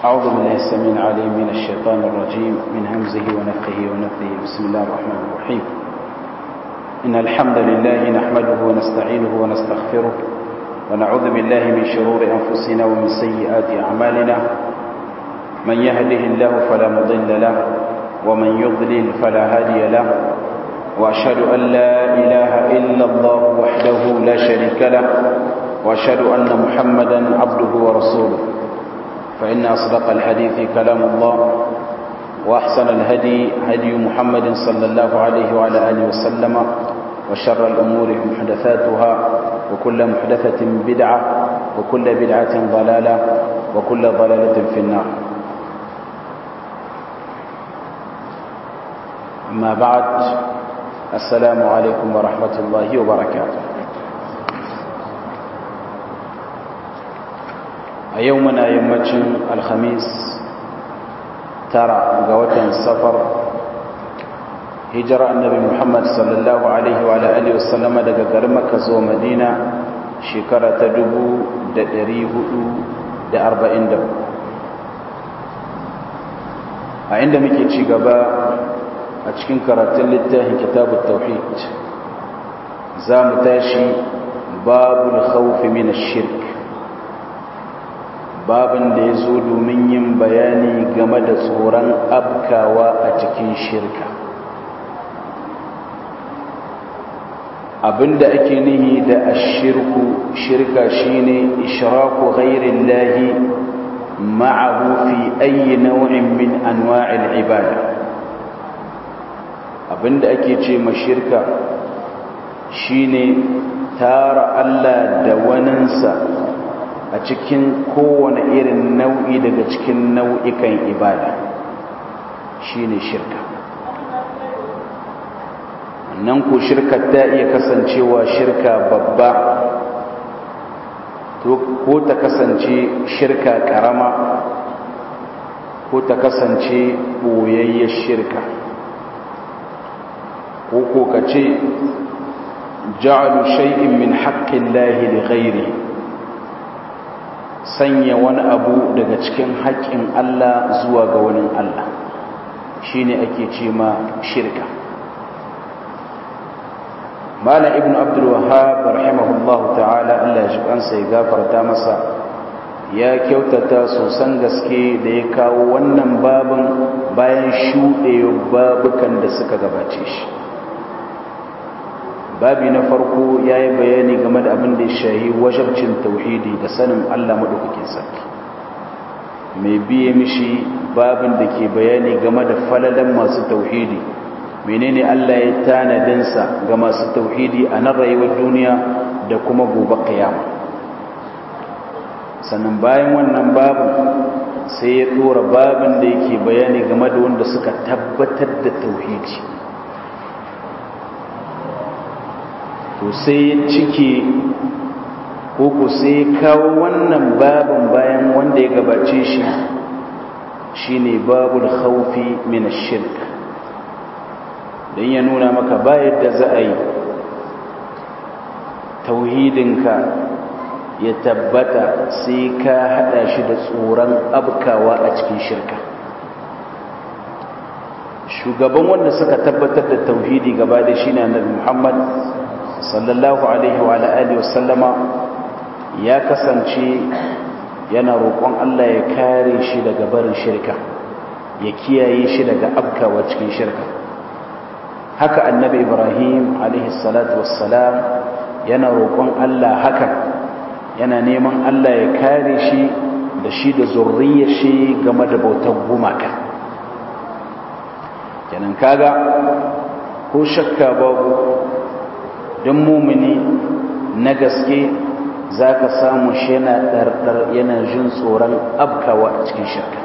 أعوذ بالله السميع العليم من الشيطان الرجيم من همزه ونفخه ونفثه بسم الله الرحمن الرحيم إن الحمد لله نحمده ونستعينه ونستغفره ونعوذ بالله من شرور أنفسنا ومن سيئات أعمالنا من يهده الله فلا مضل له ومن يضلل فلا هادي له وأشهد أن لا إله إلا الله وحده لا شريك له وأشهد أن محمدا عبده ورسوله فإن أصدق الحديث كلام الله وأحسن الهدي هدي محمد صلى الله عليه وعلى آله وسلم وشر الأمور محدثاتها وكل محدثة بدعة وكل بدعة ضلالة وكل ضلالة في النار أما بعد السلام عليكم ورحمة الله وبركاته a yau muna yammacin alhamis tara ga watan safar hijira annabi muhammad sallallahu alaihi wa alihi wasallama daga garin makka zuwa madina shekara ta dubu da ɗari hudu da arba'in da a inda muke ci gaba a cikin karatun littafin kitabun tauhid za mu tashi babul khawfi min shirk babin da ya zo domin yin bayani game da tsoron abkawa a cikin shirka abinda ake nihi da ashirku shirka shine ishraku ghairin lahi ma'ahu fi ayi nau'in min anwa'il ibada abinda ake ce ma shirka shine tara Allah da waninsa a cikin kowane irin nau'i daga cikin nau'ikan ibada shine shirka nan ko shirka ta iya kasancewa shirka babba ko ta kasance shirka karama ko ta kasance boyayyar shirka ko ko ka ce ja'alu shay'in min haqqin lahi li ghairihi sanya wani abu daga cikin haƙƙin Allah zuwa ga wani Allah shi ne ake ce ma shirka Malam ibn Abdul Wahhab rahimahullah ta'ala Allah ya shigansa ya gafarta masa ya kyautata sosan gaske da ya kawo wannan babin bayan shuɗewa babukan da suka gabace shi babi na farko ya yi bayani game da abin da ya shahi wajabcin tauhidi da sanin Allah maɗaukakin sarki mai biye mishi babin da ke bayani game da falalan masu tauhidi menene Allah ya tanadinsa ga masu tauhidi a nan rayuwar duniya da kuma gobe kiyama sannan bayan wannan babin sai ya ɗora babin da yake bayani game da wanda suka tabbatar da tauhidi to sai ya cike koko sai kawo wannan babin bayan wanda ya gabace shi shine babul khawfi min ash-shirk dan ya nuna maka ba yadda za a yi tauhidinka ya tabbata sai ka hada shi da tsoron abkawa a cikin shirka shugaban wanda suka tabbatar da tauhidi gaba da shine annabi Muhammad sallallahu alaihi wa alihi wasallama ya kasance yana roƙon Allah ya kare shi daga barin shirka ya kiyaye shi daga abkawa cikin shirka haka annabi Ibrahim alaihi salatu wassalam yana roƙon Allah haka yana neman Allah ya kare shi da shi da zurriyar shi game da bautar gumaka kenan kaga ko shakka babu don mumini na gaske za ka samu shi yana ɗarɗar yana jin tsoron abkawa a cikin shirka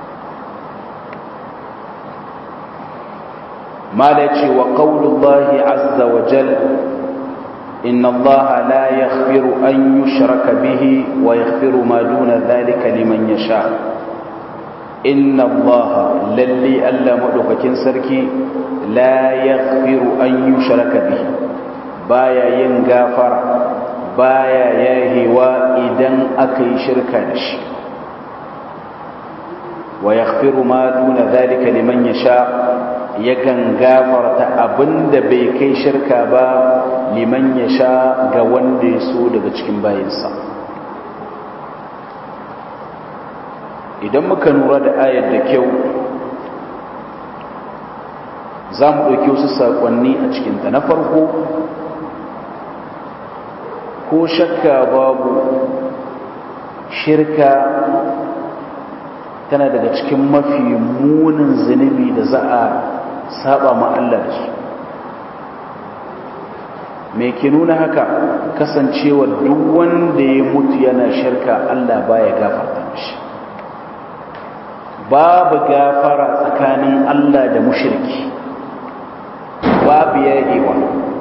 mala ce wa ƙaunullahi azza wa jal inna allaha la yaghfiru an yushraka bihi wa yaghfiru ma duna dhalika liman yasha inna allaha lalli alla madaukakin sarki la yaghfiru an yushraka bihi baya yin gafara baya yahewa idan aka yi shirka da shi wa yaghfiru ma duna dhalika liman yasha yakan gafarta abinda bai kai shirka ba liman yasha ga wanda ya so daga cikin bayinsa idan muka nura da ayar da kyau za mu ɗauki wasu saƙonni a cikinta na farko ko shakka babu shirka tana daga cikin mafi munin zunubi da za a saba ma Allah da su me ke nuna haka kasancewa duk wanda ya mutu yana shirka Allah baya gafarta mishi babu gafara tsakanin Allah da mushriki babu yayewa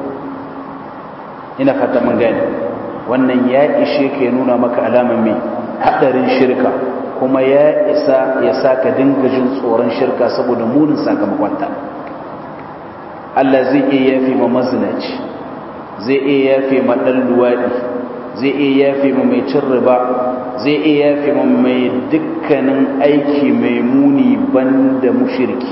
ina fata mun gani wannan ya ishe ka nuna maka alamar mai hadarin shirka kuma ya isa ya sa ka dinga jin tsoron shirka saboda munin sakamakonta Allah zai iya yafe ma mazinaci zai iya yafe ma ɗan luwaɗi zai iya yafe ma mai cin riba zai iya yafe ma mai dukkanin aiki mai muni banda mushirki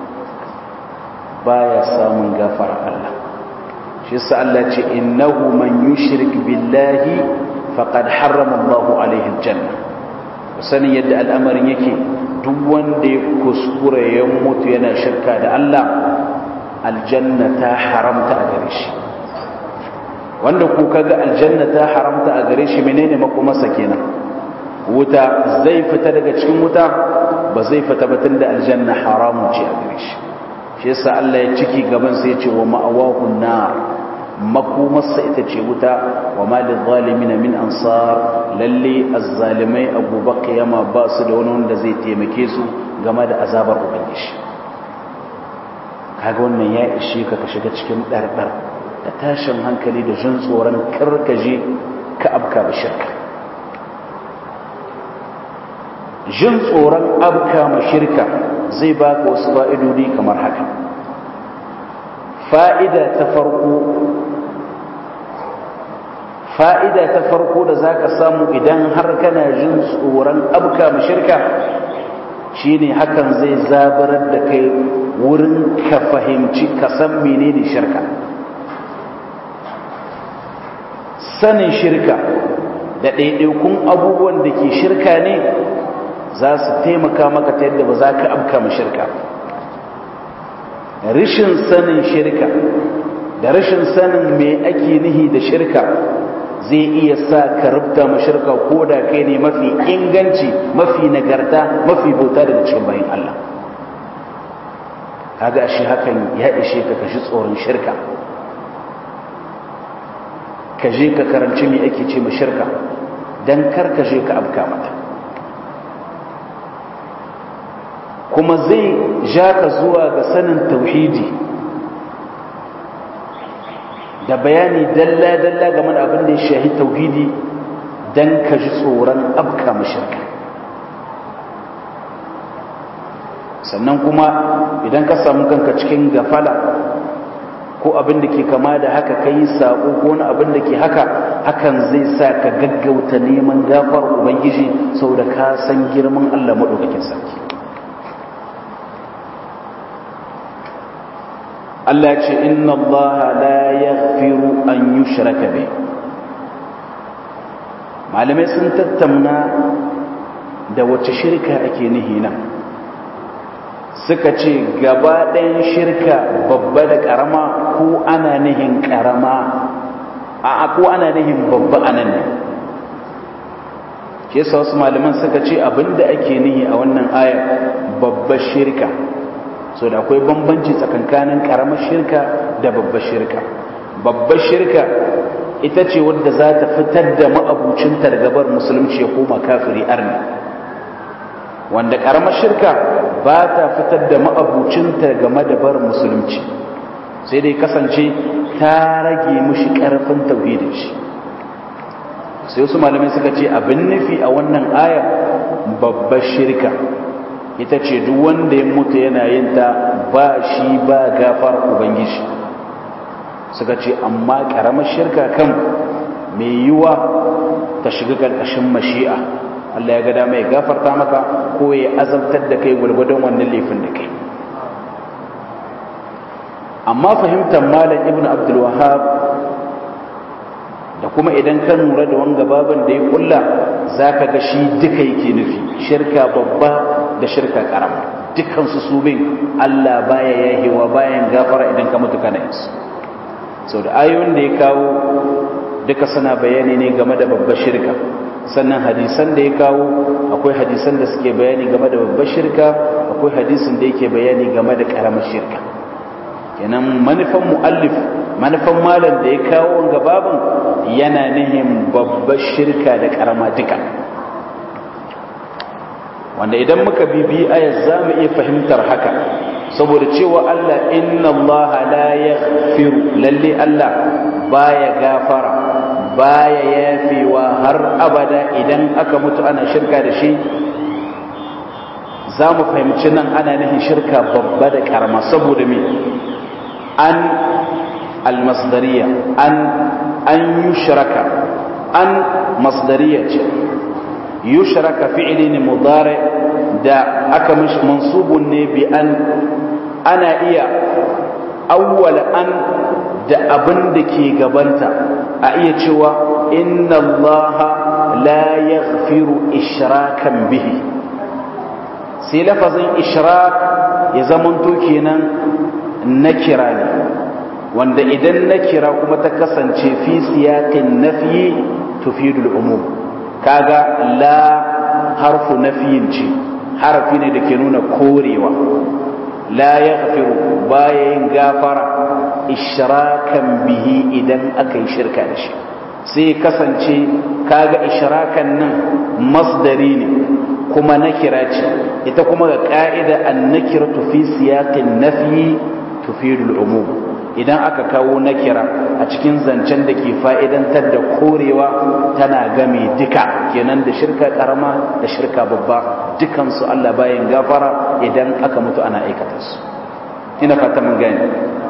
baya samun gafara Allah shi yasa Allah ce innahu man yushrik billahi faqad harrama Allahu alaihi aljanna sanin yadda al'amarin yake duk wanda ya kuskure ya mutu yana shirka da Allah aljanna ta haramta a gare shi wanda ku kaga aljanna ta haramta a gare shi menene makomasa kenan wuta zai fita daga cikin wuta ba zai fita batun da aljanna haramun ce a gare shi shi yasa Allah ya ciki gaban sai ya ce wa ma'awahun nar makomarsa ita ce wuta wa malin zalimina min ansar lalle azzalimai a gobe kiyama ba su da wani wanda zai taimake su game da azabar ubangiji kaga wannan ya ishe ka ka shiga cikin ɗarɗar da tashin hankali da jin tsoron karkaje ka abka ba shirka jin tsoron abka ma shirka zai baka wasu fa'idodi kamar haka fa'ida ta farko fa'ida ta farko da za ka samu idan har kana jin tsoron abka mashirka shi ne hakan zai zabarar da kai wurin ka fahimci ka san menene shirka sanin shirka da ɗaiɗaikun abubuwan da ke shirka ne za su taimaka maka ta yadda ba za ka abka mashirka rishin sanin shirka da rashin sanin me ake nihi da shirka zai iya sa ka rubuta mashirka ko da kai ne mafi inganci mafi nagarta mafi bauta daga cikin bayan Allah kaga shi hakan ya ishe ka kashi tsoron shirka ka je ka karanci me ake ce mashirka don kar ka je ka abka mata kuma zai ja ka zuwa ga sanin tauhidi da bayani dalla-dalla game da abin da ya shahi tauhidi don ka ji tsoron abka mashirka sannan kuma idan ka samu kanka cikin gafala ko abin da ke kama da haka ka yi saƙo ko wani abin da ke haka hakan zai sa ka gaggauta neman gafar ubangiji sau da ka san girman allah maɗaukakin sarki Allah ce inna Allah la yaghfiru an yushraka bi malamai sun tattauna da wace shirka ake nihi nan suka ce gaba ɗayan shirka babba da ƙarama ko ana nihin ƙarama a ko ana nihin babba anan ne ke wasu malaman suka ce abinda ake nihi a wannan aya babbar shirka so da akwai bambanci tsakankanin karamar shirka da babbar shirka babbar shirka ita ce wadda za ta fitar da ma'abucin targabar musulunci ya koma kafiri arni wanda karamar shirka ba ta fitar da ma'abucin game da bar musulunci sai dai kasance ta rage mushi karfin tauhidin shi sai wasu malamai suka ce abin nufi a wannan aya babbar shirka ita ce duk wanda ya mutu yana yin ta ba shi ba gafar ubangiji suka ce amma karamar shirka kan mai yiwa ta shiga ƙarƙashin mashi'a Allah ya ga dama ya gafarta maka ko ya azabtar da kai gwargwadon wannan laifin da kai amma fahimtar malam ibn abdul wahab da kuma idan ka lura da wanga baban da ya kulla zaka ga shi duka yake nufi shirka babba da shirka karama dukkan su su bin Allah baya yahewa bayan gafara idan ka mutu kana yin su sau da ayoyin da ya kawo duka suna bayani ne game da babbar shirka sannan hadisan da ya kawo akwai hadisan da suke bayani game da babbar shirka akwai hadisin da yake bayani game da karamar shirka kenan manufan mu'allif manufan malam da ya kawo wanga babin yana nihin babbar shirka da karama duka wanda idan muka bibi ayat za mu iya fahimtar haka saboda cewa Allah inna Allah la yaghfiru lalle Allah baya gafara baya yafewa har abada idan aka mutu ana shirka da shi za mu fahimci nan ana nihin shirka babba da karama saboda me an almasdariya an an yushraka an masdariya ce yushraka fi'li ne mudari da aka mishi mansubun ne bi an ana iya awwal an da abin da ke gabanta a iya cewa inna allaha la yaghfiru ishrakan bihi sai lafazin ishrak ya zamanto kenan na kira ne wanda idan na kira kuma ta kasance fi siyaƙin nafiyi tufidul umum kaga la harfu nafiyin ce harafi ne da ke nuna korewa la ya gafiru baya yin gafara ishrakan bihi idan aka yi shirka da shi sai kasance kaga ishrakan nan masdari ne kuma nakira ce ita kuma ga ka'ida an nakira fi siyaƙin nafiyi tufidul umum idan aka kawo nakira a cikin zancen da ke fa'idantar da korewa tana game duka kenan da shirka karama da shirka babba dukansu Allah bayan gafara idan aka mutu ana aikata su ina fata mun gani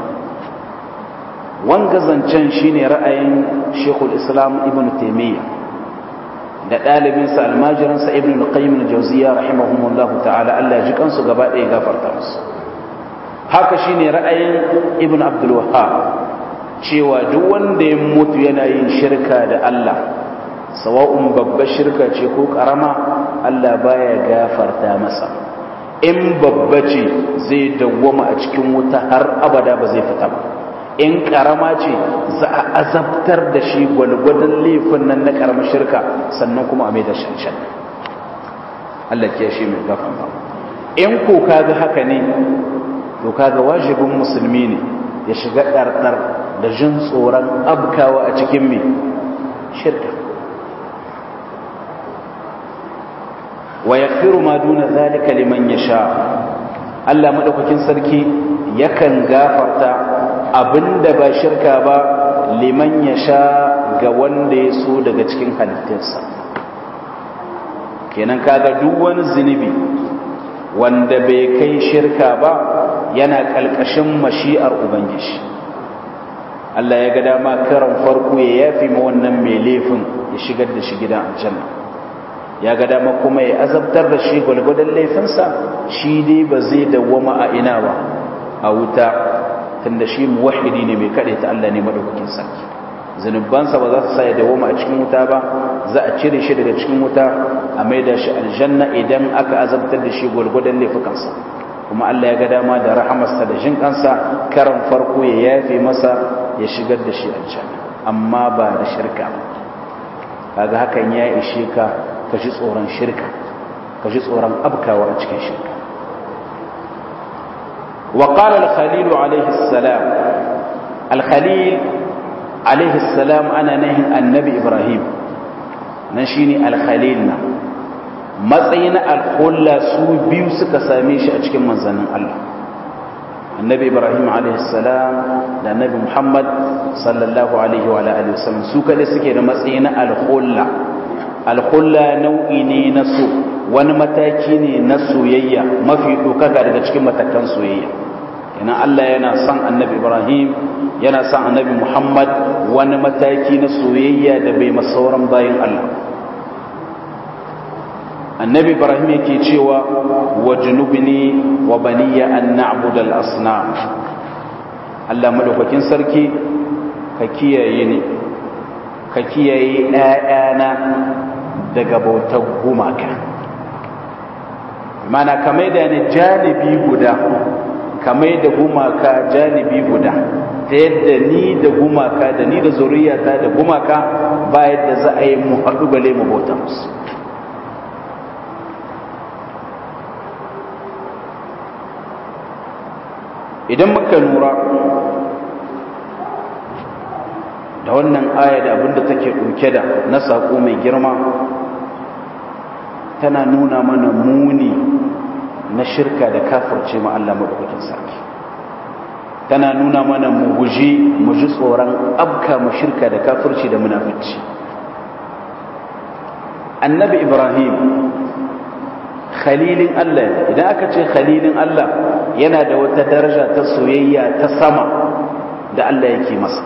wanga zancen shine ra'ayin Sheikhul Islam Ibn Taymiyyah da ɗalibinsa almajiransa Ibn Qayyim al-Jawziyya rahimahumullahu ta'ala Allah ya ji kansu gaba ɗaya gafarta musu haka shine ra'ayin ibn abdul wahhab cewa duk wanda ya mutu yana yin shirka da Allah sawa'un babbar shirka ce ko karama Allah baya gafarta masa in babba ce zai dawwama a cikin wuta har abada ba zai fita ba in karama ce za a azabtar da shi gwalgwadon laifin nan na karamar shirka sannan kuma a mai da shanshan Allah ke shi mai gafarta in ko kaga haka ne to kaga wajibin musulmi ne ya shiga ɗarɗar da jin tsoron abkawa a cikin mai shirka wa ya ma duna zalika liman ya sha Allah maɗaukakin sarki yakan gafarta abinda ba shirka ba liman ya sha ga wanda ya so daga cikin halittarsa kenan kaga duk wani zunubi wanda bai kai shirka ba yana ƙalƙashin mashi'ar ubangiji Allah ya ga dama karan farko ya yafi ma wannan mai laifin ya shigar da shi gidan aljanna ya ga dama kuma ya azabtar da shi gwalgwadon laifinsa shi dai ba zai dawwama a ina ba a wuta tunda shi muwahhidi ne mai kaɗai ta Allah ne madaukakin sarki zunubansa ba za su sa ya dawwama a cikin wuta ba za a cire shi daga cikin wuta a maida shi aljanna idan aka azabtar da shi gwalgwadon laifukansa kuma Allah ya ga dama da rahamarsa da jin kansa karan farko ya yafe masa ya shigar da shi aljanna amma ba da shirka kaga hakan ya ishe ka ka ji tsoron shirka ka ji tsoron abkawa a cikin shirka wa qala al-khalil alayhi salam al-khalil alayhi salam ana nahin annabi ibrahim nan shine al-khalil na matsayin alhulla su biyu suka same shi a cikin manzannin Allah annabi ibrahim alaihissalam da annabi muhammad sallallahu alaihi wa alihi wasallam su kada suke da matsayin alhulla alhulla nau'i ne na so wani mataki ne na soyayya mafi dokaka daga cikin matakan soyayya ina Allah yana son annabi ibrahim yana son annabi muhammad wani mataki na soyayya da bai masauran bayan Allah annabi ibrahim yake cewa wa junubni wa baniya an na'budu al-asnam Allah madaukakin sarki ka kiyaye ni ka kiyaye ɗayana daga bautar gumaka mana kamar da ni janibi guda kamar da gumaka janibi guda ta yadda ni da gumaka da ni da zuriyata da gumaka ba yadda za a yi mu haɗu bale mu bauta musu idan muka lura da wannan aya da abinda take ɗauke da na saƙo mai girma tana nuna mana muni na shirka da kafirce ma Allah maɗaukakin sarki tana nuna mana mu guji mu ji tsoron abka mu shirka da kafirci da munafici annabi ibrahim khalilin Allah idan aka ce khalilin Allah yana da wata daraja ta soyayya ta sama da Allah yake masa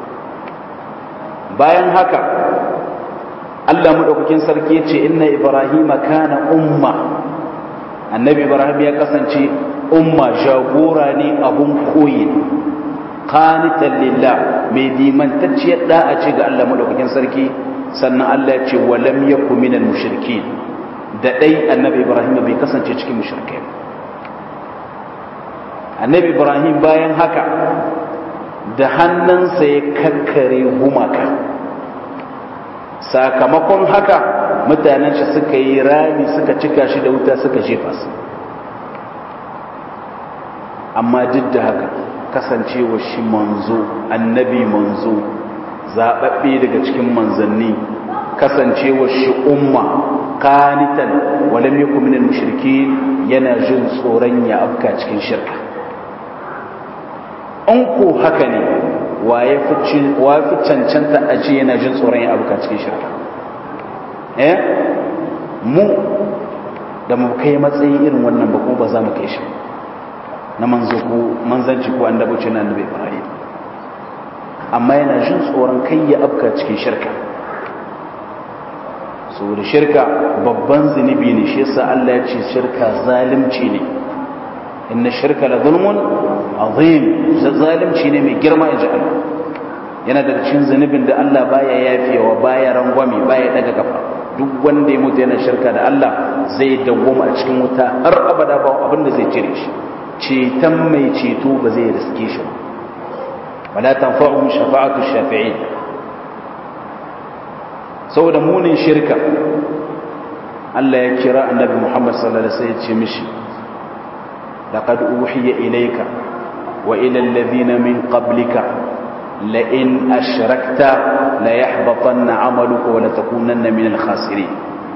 bayan haka Allah madaukakin sarki yace inna ibrahima kana umma annabi ibrahim ya kasance umma jagora ne abun koyi qanitan lillah mai dimantacciyar da'a ce ga Allah madaukakin sarki sannan Allah ya ce walam yakun minal mushrikeen da dai annabi ibrahim bai kasance cikin mushrikai annabi ibrahim bayan haka da hannunsa ya kakkare gumaka sakamakon haka mutanen shi suka yi rami suka cika shi da wuta suka jefa su amma duk da haka kasancewa shi manzo annabi manzo zaɓaɓɓe daga cikin manzanni kasancewa shi umma kanitan walam yakun minal mushrikeen yana jin tsoron ya afka cikin shirka in ko haka ne wa ya fi cancanta a ce yana jin tsoron ya abuka cikin shirka eh mu da mu kai matsayin irin wannan ba kuma ba za mu kai shi na manzo ko manzanci ko an dabuce na annabi ibrahim amma yana jin tsoron kai ya abuka cikin shirka saboda shirka babban zunubi ne shi yasa Allah ya ce shirka zalunci ne inna shirka la zulmun azim zalimci ne mai girma in ji Allah yana da cikin zunubin da Allah baya yafewa baya rangwame baya daga kafa duk wanda ya mutu yana shirka da Allah zai dawwama a cikin wuta har abada ba abin da zai cire shi ceton mai ceto ba zai riske shi wala tanfa'u shafa'atu shafi'in saboda munin shirka Allah ya kira annabi Muhammad sallallahu alaihi wasallam ya ce mishi لقد أوحي إليك وإلى الذين من قبلك لئن أشركت ليحبطن عملك ولتكونن من الخاسرين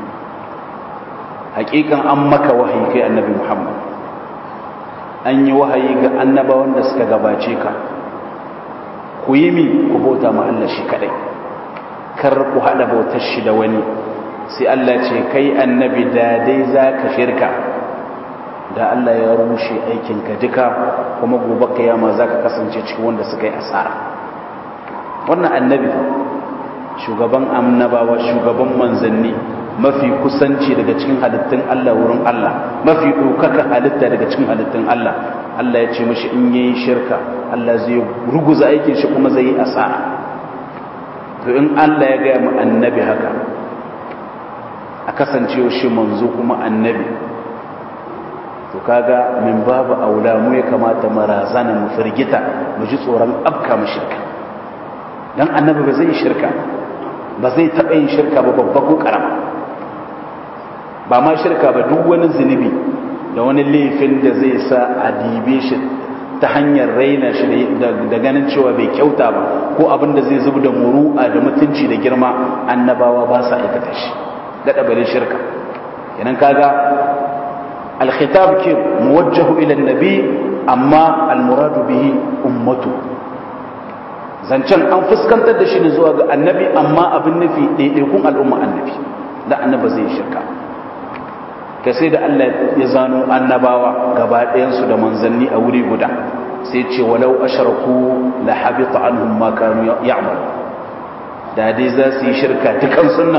حقيقة أمك وحي كي النبي محمد أن يوحي أنبا وندسك غباتيك كويمي كبوتا ما الله شكري كركو هذا بوتشي دواني سي الله كي النبي دادي ذاك شركة da Allah ya rushe aikinka duka kuma gobe kiyama za ka kasance cikin wanda suka yi asara wannan annabi shugaban annabawa shugaban manzanni mafi kusanci daga cikin halittun Allah wurin Allah mafi ɗaukaka halitta daga cikin halittun Allah Allah ya ce mashi in yayi shirka Allah zai ruguza aikin shi kuma zai yi asara to in Allah ya gaya mu annabi haka a kasancewa shi manzo kuma annabi to kaga min babu aula mu ya kamata marazana mu firgita mu ji tsoron abka mu shirka dan annabi ba zai shirka ba zai taɓa yin shirka ba babba ko karama ba ma shirka ba duk wani zunubi da wani laifin da zai sa a dibe shi ta hanyar raina shi da ganin cewa bai kyauta ba ko abin da zai zubi da muru'a da mutunci da girma annabawa ba sa aikata shi daɗa bare shirka kenan kaga الخطاب كيف موجه إلى النبي أما المراد به أمته zancen an fuskantar da shi ne zuwa ga annabi amma abin nufi ɗaiɗaikun al'umma annabi da annaba zai shirka ka sai da Allah ya zano annabawa gaba ɗayansu da manzanni a wuri guda sai ce walau asharaku la habita anhum ma kanu ya'malu da dai za su yi shirka dukan sunan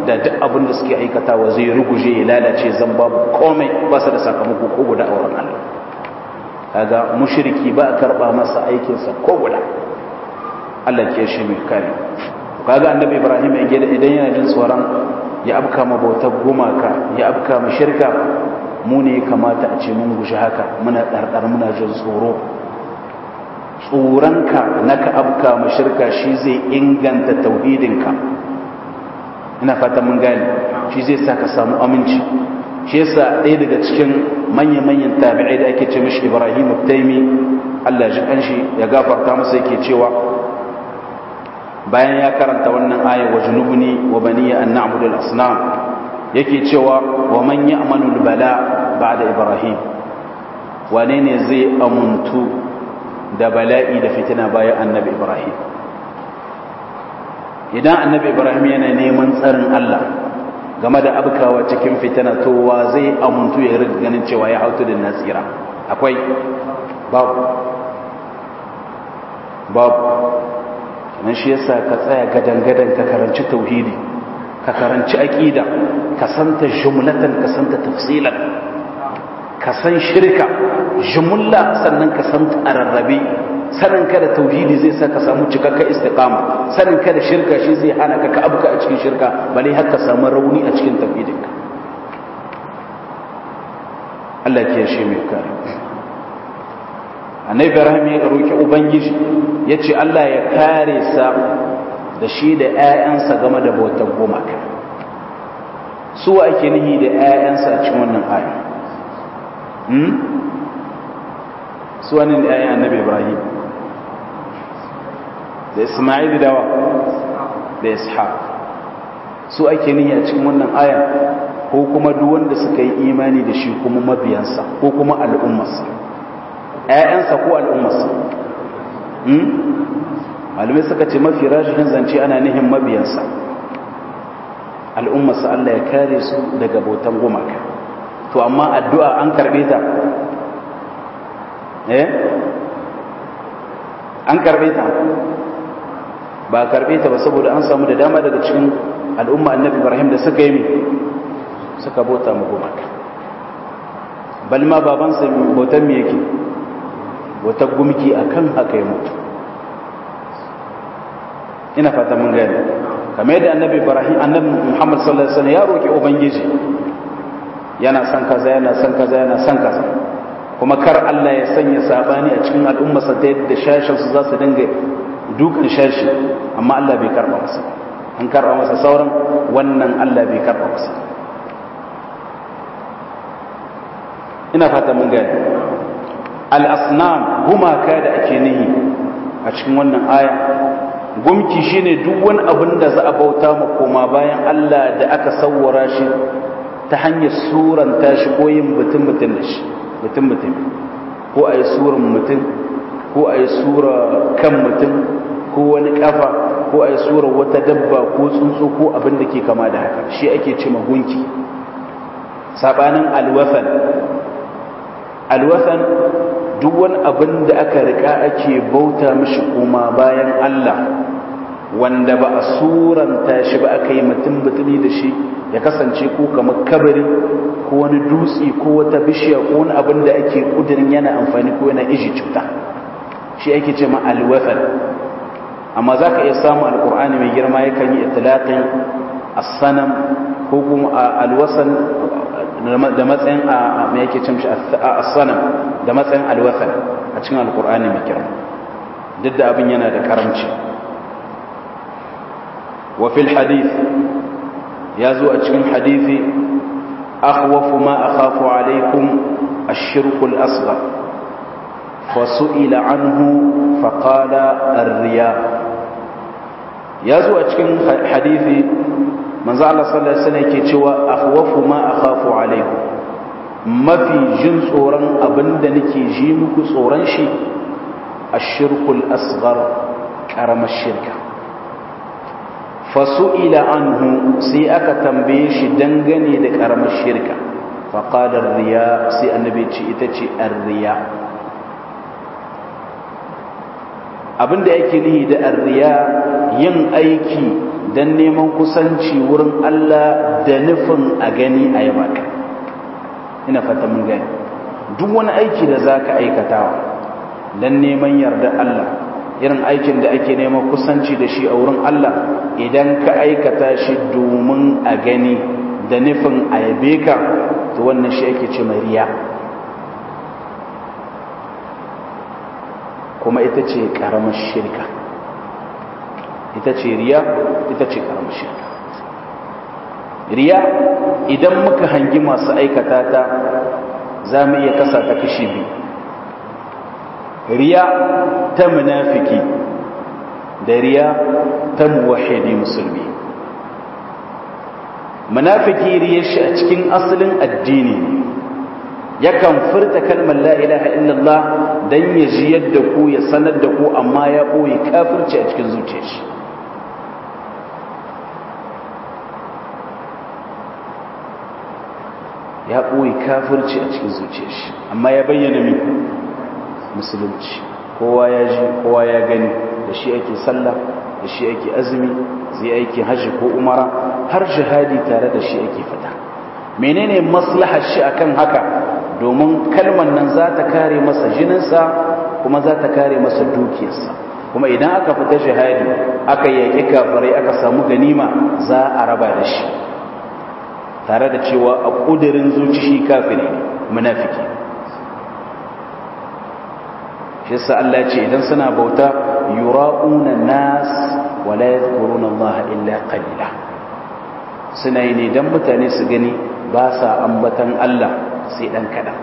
da duk abin da suke aikatawa zai ruguje ya lalace zan babu komai ba su da sakamako ko guda a wurin Allah kaga mushriki ba a karba masa aikinsa ko guda Allah ke shi mai kare kaga annabi Ibrahim ya gida idan yana jin tsoron ya abka ma bautar gumaka ya abka ma shirka mu ne kamata a ce mun gushi haka muna ɗarɗar muna jin tsoro tsoronka na ka abka ma shirka shi zai inganta tauhidinka ina fata mun gane shi zai sa ka samu aminci shi yasa ɗaya daga cikin manya-manyan tabi'ai da ake ce mishi ibrahim taimi allah ji kanshi ya gafarta masa yake cewa bayan ya karanta wannan aya wa junubni wa baniya an na'budu al-asnam yake cewa wa man ya'manu al-bala ba'da ibrahim wane ne zai amuntu da bala'i da fitina bayan annabi ibrahim idan annabi ibrahim yana neman tsarin allah game da abkawa cikin fitina to wa zai amuntu ya riga ganin cewa ya hautu da nasira akwai babu babu nan shi yasa ka tsaya gadan-gadan ka karanci tauhidi ka karanci aqida ka santa jumlatan ka santa tafsilan ka san shirka jumla sannan ka santa ararrabe sanin ka da tauhidi zai sa ka samu cikakken istiqama sanin ka da shirka shi zai hana ka ka abuka a cikin shirka bale har ka samu rauni a cikin tauhidinka Allah ke shi mai kare annabi ibrahim ya roki ubangiji yace Allah ya kare sa da shi da ƴaƴansa game da bautar gumaka su ake nihi da ƴaƴansa a cikin wannan aya hmm su wani ne ƴaƴan annabi ibrahim da isma'il da wa da ishaq su ake nihi a cikin wannan aya ko kuma duk wanda suka yi imani da shi kuma mabiyansa ko kuma al'ummarsa ‘ya'yansa ko al'ummarsa malamai suka ce mafi rashin zance ana nihin mabiyansa al'ummarsa Allah ya kare su daga bautan gumaka to amma addu'a an karɓe ta eh an karɓe ta ba karɓe ta ba saboda an samu da dama daga cikin al'umma annabi ibrahim da suka yi suka bauta mu gumaka balma babansa bautan me yake wata gumki a kan haka ya mutu ina fata mun gani kamar yadda annabi ibrahim annabi muhammad sallallahu alaihi wasallam ya roki ubangiji yana son kaza yana son kaza yana son kaza kuma kar Allah ya sanya sabani a cikin al'ummarsa ta yadda shashin su za su dinga dukan shashi amma Allah bai karba masa an karba masa sauran wannan Allah bai karba masa ina fata mun gani al'asnam gumaka da ake nihi a cikin wannan aya gumki shine duk wani abin da za a bauta ma koma bayan Allah da aka sawwara shi ta hanyar suranta shi ko yin mutum mutum da shi mutum mutum ko a yi suran mutum ko a yi sura kan mutum ko wani kafa ko a yi sura wata dabba ko tsuntsu ko abin da ke kama da haka shi ake ce gunki sabanin alwafan alwasan duk wani abin da aka rika ake bauta mishi kuma bayan Allah wanda ba a suranta shi ba aka yi mutum mutumi da shi ya kasance ko kamar kabari ko wani dutse ko wata bishiya ko wani abin da ake kudirin yana amfani ko yana iji cuta shi ake ce ma alwasan amma za ka iya samu alkur'ani mai girma yakan yi itilaƙin asanam ko kuma alwasan da matsayin a mai yake cin shi a sanam da matsayin alwasan a cikin alkur'ani mai girma duk da abin yana da karamci wa fil hadith ya zo a cikin hadithi akhwafu ma akhafu alaikum ash-shirku al-asghar fasu'ila anhu faqala ar-riya ya zo a cikin hadithi manzo Allah sallallahu alaihi wasallam yake cewa akhwafu ma akhafu alaikum mafi jin tsoron abinda nake ji muku tsoron shi ashirkul asghar karamar shirka fasu'ila anhu sai aka tambaye shi dangane da karamar shirka faqala riya sai annabi ce ita ce ar-riya abinda yake nihi da ar-riya yin aiki don neman kusanci wurin Allah da nufin a gani a yaba ka ina fata mun gani duk wani aiki da za ka aikatawa don neman yarda Allah irin aikin da ake neman kusanci da shi a wurin Allah idan ka aikata shi domin a gani da nufin a yabe ka to wannan shi ake ce mai riya kuma ita ce ƙaramar shirka ita ce riya ita ce ƙaramar shirka riya idan muka hangi masu aikata ta za mu iya kasa ta kashi biyu riya ta munafiki da riya ta muwahidi musulmi munafiki riya shi a cikin asalin addini yakan furta kalmar la ilaha illallah dan ya ji yadda ku ya sanar da ku amma ya ɓoye kafirci a cikin zuciyar shi ya ɓoye kafirci a cikin zuciyar shi amma ya bayyana min musulunci kowa ya ji kowa ya gani da shi ake sallah da shi ake azumi zai aiki hajji ko umara har jihadi tare da shi ake fita menene maslahar shi akan haka domin kalmar nan za ta kare masa jininsa kuma za ta kare masa dukiyarsa kuma idan aka fita jihadi aka yaƙi kafirai aka samu ganima za a raba da shi tare da cewa a ƙudurin zuci shi kafiri munafiki shi sa Allah ce idan suna bauta yura'una nas wa la yadhkuruna Allah illa qalila suna yi ne dan mutane su gani ba sa ambatan Allah sai dan kadan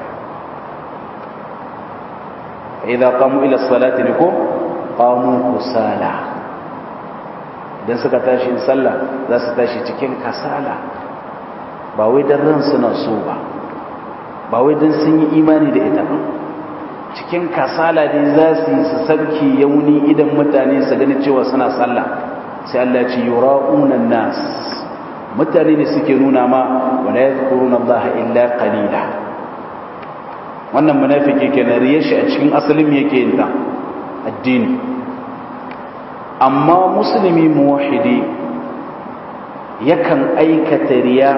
idza qamu ila salati liko qamu kusala idan suka tashi sallah za su tashi cikin kasala ba wai dan ran suna so ba ba wai dan sun yi imani da ita ba cikin kasala dai za su yi su sarki yauni idan mutane su gani cewa suna sallah sai Allah ce yura'una nas mutane ne suke nuna ma wala yadhkuruna Allah illa qalila wannan munafiki kenan riya shi a cikin asalin yake yin ta addini amma musulmi muwahhidi yakan aikata riya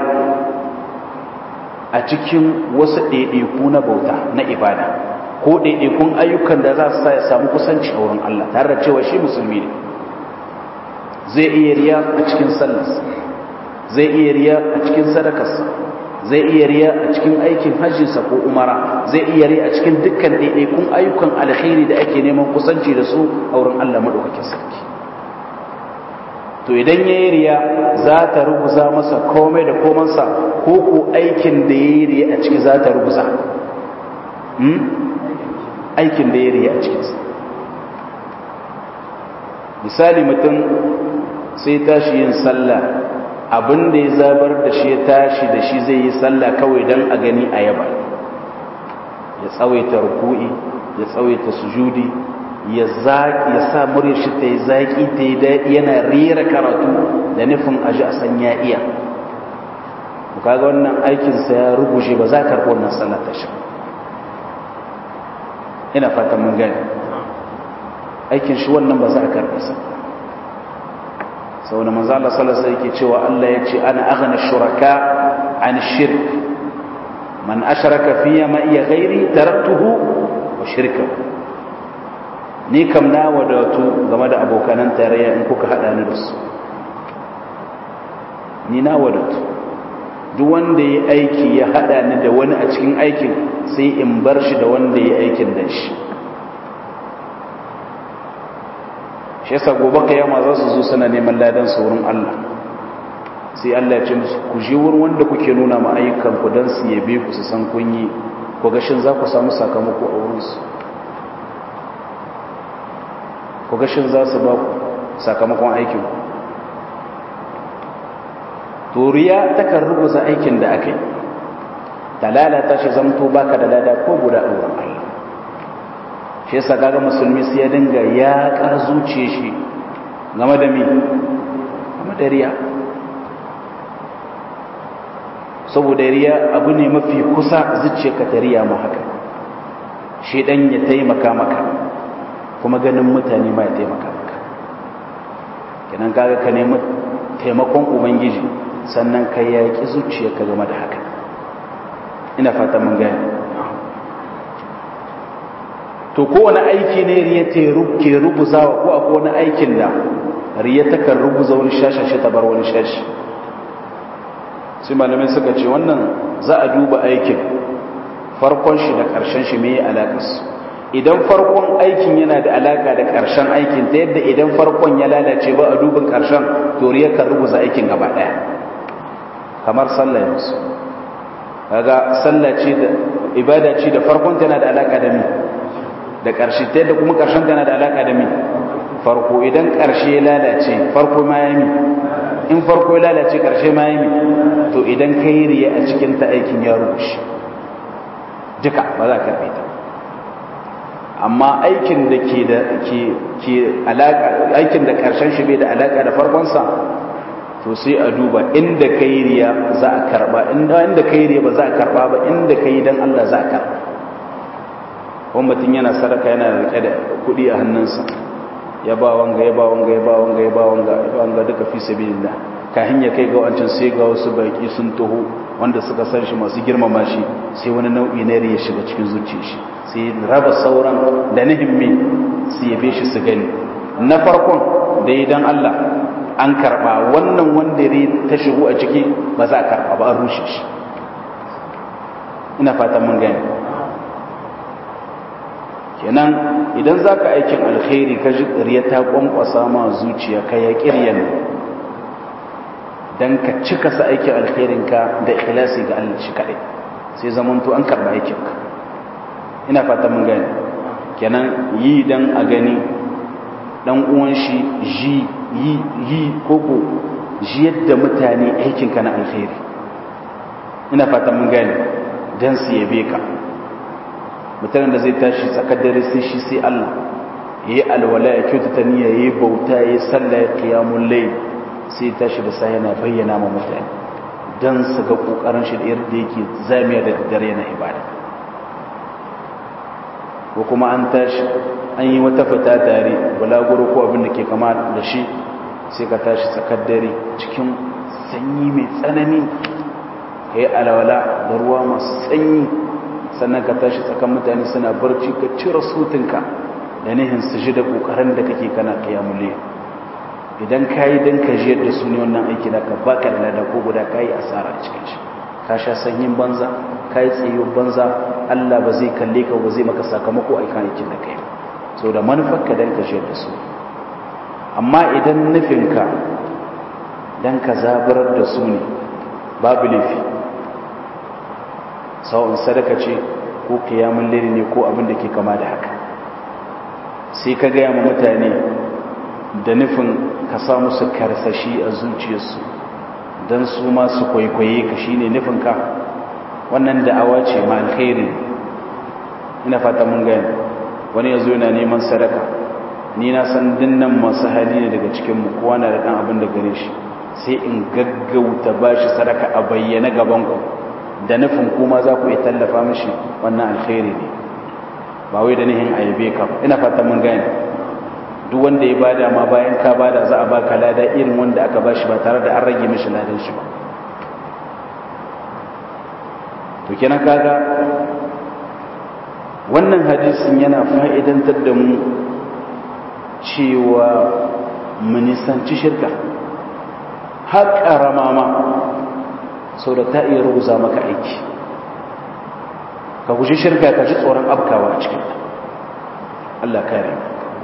a cikin wasu ɗaiɗaiku na bauta na ibada ko ɗaiɗaikun ayyukan da za su sa ya samu kusanci a wurin Allah tare da cewa shi musulmi ne zai iya riya a cikin sallarsa zai iya riya a cikin sadakarsa zai iya riya a cikin aikin hajjinsa ko umara zai iya riya a cikin dukkan ɗaiɗaikun ayyukan alkhairi da ake neman kusanci da su a wurin Allah maɗaukakin sarki to idan ya yi riya za ta rubuza masa komai da komansa ko ko aikin da ya yi riya a ciki za ta rubuza aikin da ya riya a cikinsa misali mutum sai tashi yin sallah abin da ya zabar da shi ya tashi da shi zai yi sallah kawai don a gani a yaba ya tsawaita ruku'i ya tsawaita sujudi ya zaƙi ya sa murya shi ta yi zaƙi ta yi daɗi yana rera karatu da nufin aji a san ya iya kaga wannan aikinsa ya rubuce ba za ka karɓi wannan sallah ta shi ina fatan mun gani aikin shi wannan ba za a karɓi sa sau da manzo Allah sallallahu alaihi yake cewa Allah ya ce ana aghna shuraka an shirk man ashraka fiya ma iya ghairi taraktuhu wa shirkahu ni kam na wadatu game da abokanan tarayya in kuka hada ni da su ni na wadatu duk wanda ya aiki ya hada ni da wani a cikin aikin sai in bar shi da wanda ya aikin da shi shi yasa gobe kiyama za su zo suna neman ladan su wurin Allah sai Allah ya ce musu ku je wurin wanda kuke nuna ma ayyukan ku dan su yabe ku su san kun yi ko gashin za ku samu sakamako a wurin su ko gashin za su ba ku sakamakon aikin ku turiya takan rubuta aikin da aka yi ta lalata shi zamto baka da lada ko guda a wurin Allah shi yasa kaga musulmi sai ya dinga ya kar zuciye shi game da mi game da riya saboda riya abu ne mafi kusa zuciyarka ta riya ma haka shi dan ya taimaka maka kuma ganin mutane ma ya taimaka maka kenan kaga ka nemi taimakon ubangiji sannan ka yaƙi zuciyarka game da haka ina fata mun gani to kowane aiki ne riya ke rubuzawa ko akwai wani aikin da riya takan rubuza wani shashashe ta bar wani shashi sai malamai suka ce wannan za a duba aikin farkon shi da ƙarshen shi mai alaƙarsu idan farkon aikin yana da alaƙa da ƙarshen aikin ta yadda idan farkon ya lalace ba a dubin ƙarshen to riya kan rubuza aikin gaba ɗaya kamar sallah yanzu kaga sallah ce da ibada ce da farkon tana da alaƙa da mi da ƙarshe ta yadda kuma ƙarshen tana da alaƙa da mi farko idan ƙarshe ya lalace farko ma ya mi in farko ya lalace ƙarshe ma ya mi to idan ka yi riya a cikin ta aikin ya rushe duka ba za ka ta amma aikin da ke da ke ke alaƙa aikin da ƙarshen shi bai da alaƙa da farkonsa to sai a duba inda ka yi riya za a karɓa inda ka yi riya ba za a karɓa ba inda ka yi don Allah za a karɓa wani mutum yana sadaka yana rike da kuɗi a hannunsa ya ba wanga ya ba wanga ya ba wanga ya ba wanga ya ba wanga duka fi sabilillah kahin ya kai ga wancan sai ga wasu baki sun taho wanda suka san shi masu girmama shi sai wani nau'i na ya shiga cikin zuciyar shi sai raba sauran da na himmi su yabe shi su gani na farkon da idan Allah an karba wannan wanda ya ta shigo a ciki ba za a karba ba an rushe shi ina fatan mun gani kenan idan za ka aikin alkhairi ka ji riya ta kwankwasa ma zuciya ka ya kiryan don ka cika sa aikin alkhairinka da ikhlasi ga Allah shi kaɗai sai zamanto an karɓa aikinka ina fata mun gani kenan yi don a gani ɗan uwan shi ji yi yi koko ji yadda mutane aikinka na alkhairi ina fata mun gani don su yabe ka mutanen da zai tashi tsakar dare sai shi sai Allah ya yi alwala ya kyautata niyya ya yi bauta ya yi sallah ya kiyamun lai sai ya tashi da sai yana bayyana ma mutane don su ga kokarin shi da yadda yake zamiya da dare yana ibada ko kuma an tashi an yi wata fita tare balaguro ko abin da ke kama da shi sai ka tashi tsakar dare cikin sanyi mai tsanani ka yi alwala da ruwa masu sanyi sannan ka tashi tsakan mutane suna barci ka cire sutinka da nihin su ji da kokarin da kake kana kiyamule idan ka yi don ka jiyar da su ne wannan aiki da ka baka da lada ko guda ka yi asara a cikin shi ka sha sanyin banza ka yi tsayo banza allah ba zai kalle ka ba zai maka sakamako a kan aikin da kai so da manufarka don ka jiyar da su amma idan nufinka don ka zabarar da su ne babu laifi sawa'un sadaka ce ko kiyamun liri ne ko abin da ke kama da haka sai ka gaya ma mutane da nufin ka sa musu karsashi a zuciyarsu don su masu kwaikwaye ka shi ne nufinka wannan da'awa ce ma alkhairi ina fata mun gani wani ya zo yana neman sadaka ni na san dinnan masu hali ne daga cikinmu kowa na da ɗan abin da gare shi sai in gaggauta ba shi sadaka a bayyana gabanku da nufin kuma za ku yi tallafa mashi wannan alkhairi ne ba wai da nihin ayyabe ka ina fata mun gani duk wanda ya bada ma bayan ka bada za a baka lada irin wanda aka bashi ba tare da an rage mishi ladan shi ba to kenan kaga wannan hadisin yana fa'idantar da mu cewa mu nisanci shirka har ƙarama ma sau da ta iya rubuza maka aiki ka guji shirka ka ji tsoron abkawa a cikin Allah kare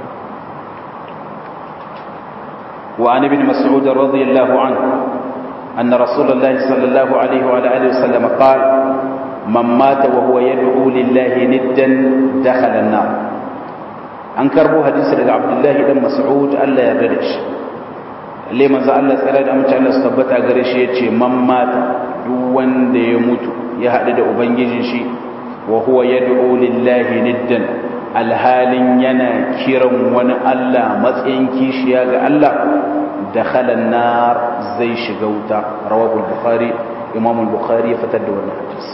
وعن ابن مسعود رضي الله عنه أن رسول الله صلى الله عليه وعلى آله وسلم قال من مات وهو يدعو لله ندا دخل النار أنكربوا حديث لك عبد الله بن مسعود ألا يردش اللي من ذا الله سألت أمت أن استبت أغريش يتشي من مات دوان دي يموت يهدد أبنجي شي وهو يدعو لله ندا alhalin yana kiran wani Allah matsayin kishiya ga Allah da nar zai shiga wuta rawabul bukhari imamul bukhari ya fitar da wannan hadisi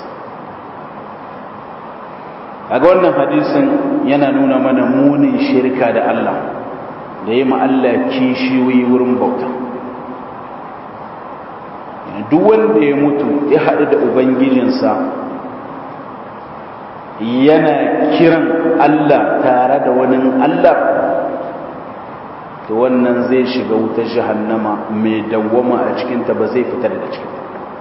kaga wannan hadisin yana nuna mana munin shirka da Allah da yi Allah kishiyoyi wurin bauta duk wanda ya mutu ya haɗu da ubangijinsa yana kiran Allah tare da wani Allah to wannan zai shiga wutar jahannama mai dawwama a cikinta ba zai fita daga cikinta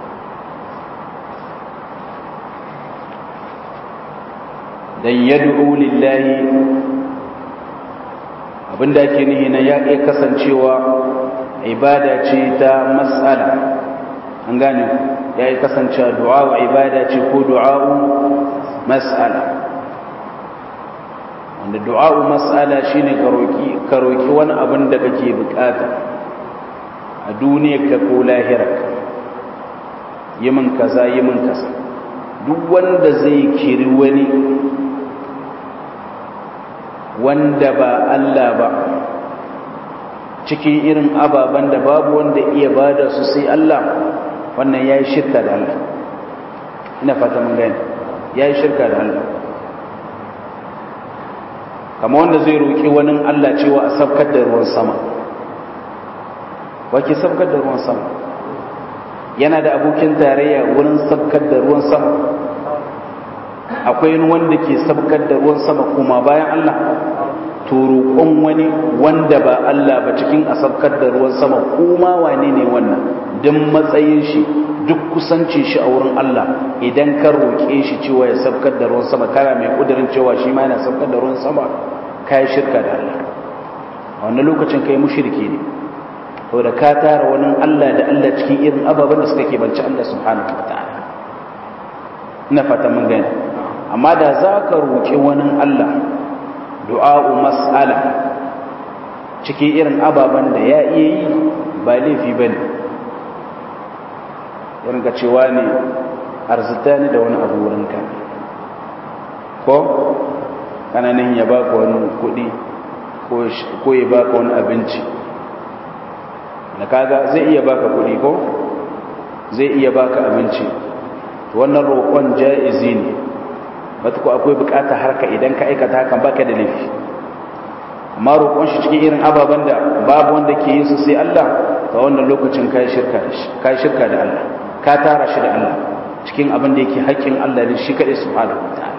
dan yad'u lillahi abinda ake nihi na ya iya kasancewa ibada ce ta mas'ala an gane ya iya kasancewa du'a ibada ce ko du'a mas'ala wanda du'a'u mas'ala shine ka roki ka roki wani abin da kake bukata a duniyarka ko lahirarka yi min kaza yi min kaza duk wanda zai kiri wani wanda ba Allah ba cikin irin ababen da babu wanda iya bada su sai Allah wannan yayi shirka da Allah ina fata mun gani yayi shirka da Allah kamar wanda zai roƙi wani Allah cewa a sabkar da ruwan sama wake sabkar da ruwan sama yana da abokin tarayya wurin sabkar da ruwan sama akwai wanda ke sabkar da ruwan sama kuma bayan Allah to roƙon wani wanda ba Allah ba cikin a sabkar da ruwan sama kuma wane ne wannan duk matsayin shi duk kusanci shi a wurin Allah idan ka roƙe shi cewa ya sabkar da ruwan sama kana mai kudirin cewa shi ma yana sabkar da ruwan sama kai shirka da Allah a wannan lokacin kai mushriki ne saboda ka tara wani Allah da Allah cikin irin ababen da suka kebanci Allah subhanahu wataala ina fata mun gani amma da za ka roƙi wani Allah du'a'u mas'ala cikin irin ababen da ya iya yi ba laifi ba ne irin ka cewa ne arzita ni da wani abu wurinka ko kananin ya baka wani kuɗi ko ya baka wani abinci da kaga zai iya baka kuɗi ko zai iya baka abinci wannan roƙon ja'izi ne matuku akwai bukata harka idan ka aikata hakan baka da laifi amma roƙon shi cikin irin ababen da babu wanda ke yin su sai Allah ta wannan lokacin kai shirka da shi kai shirka da Allah ka tara shi da Allah cikin abin da yake haƙƙin Allah ne shi kadai subhanahu wataala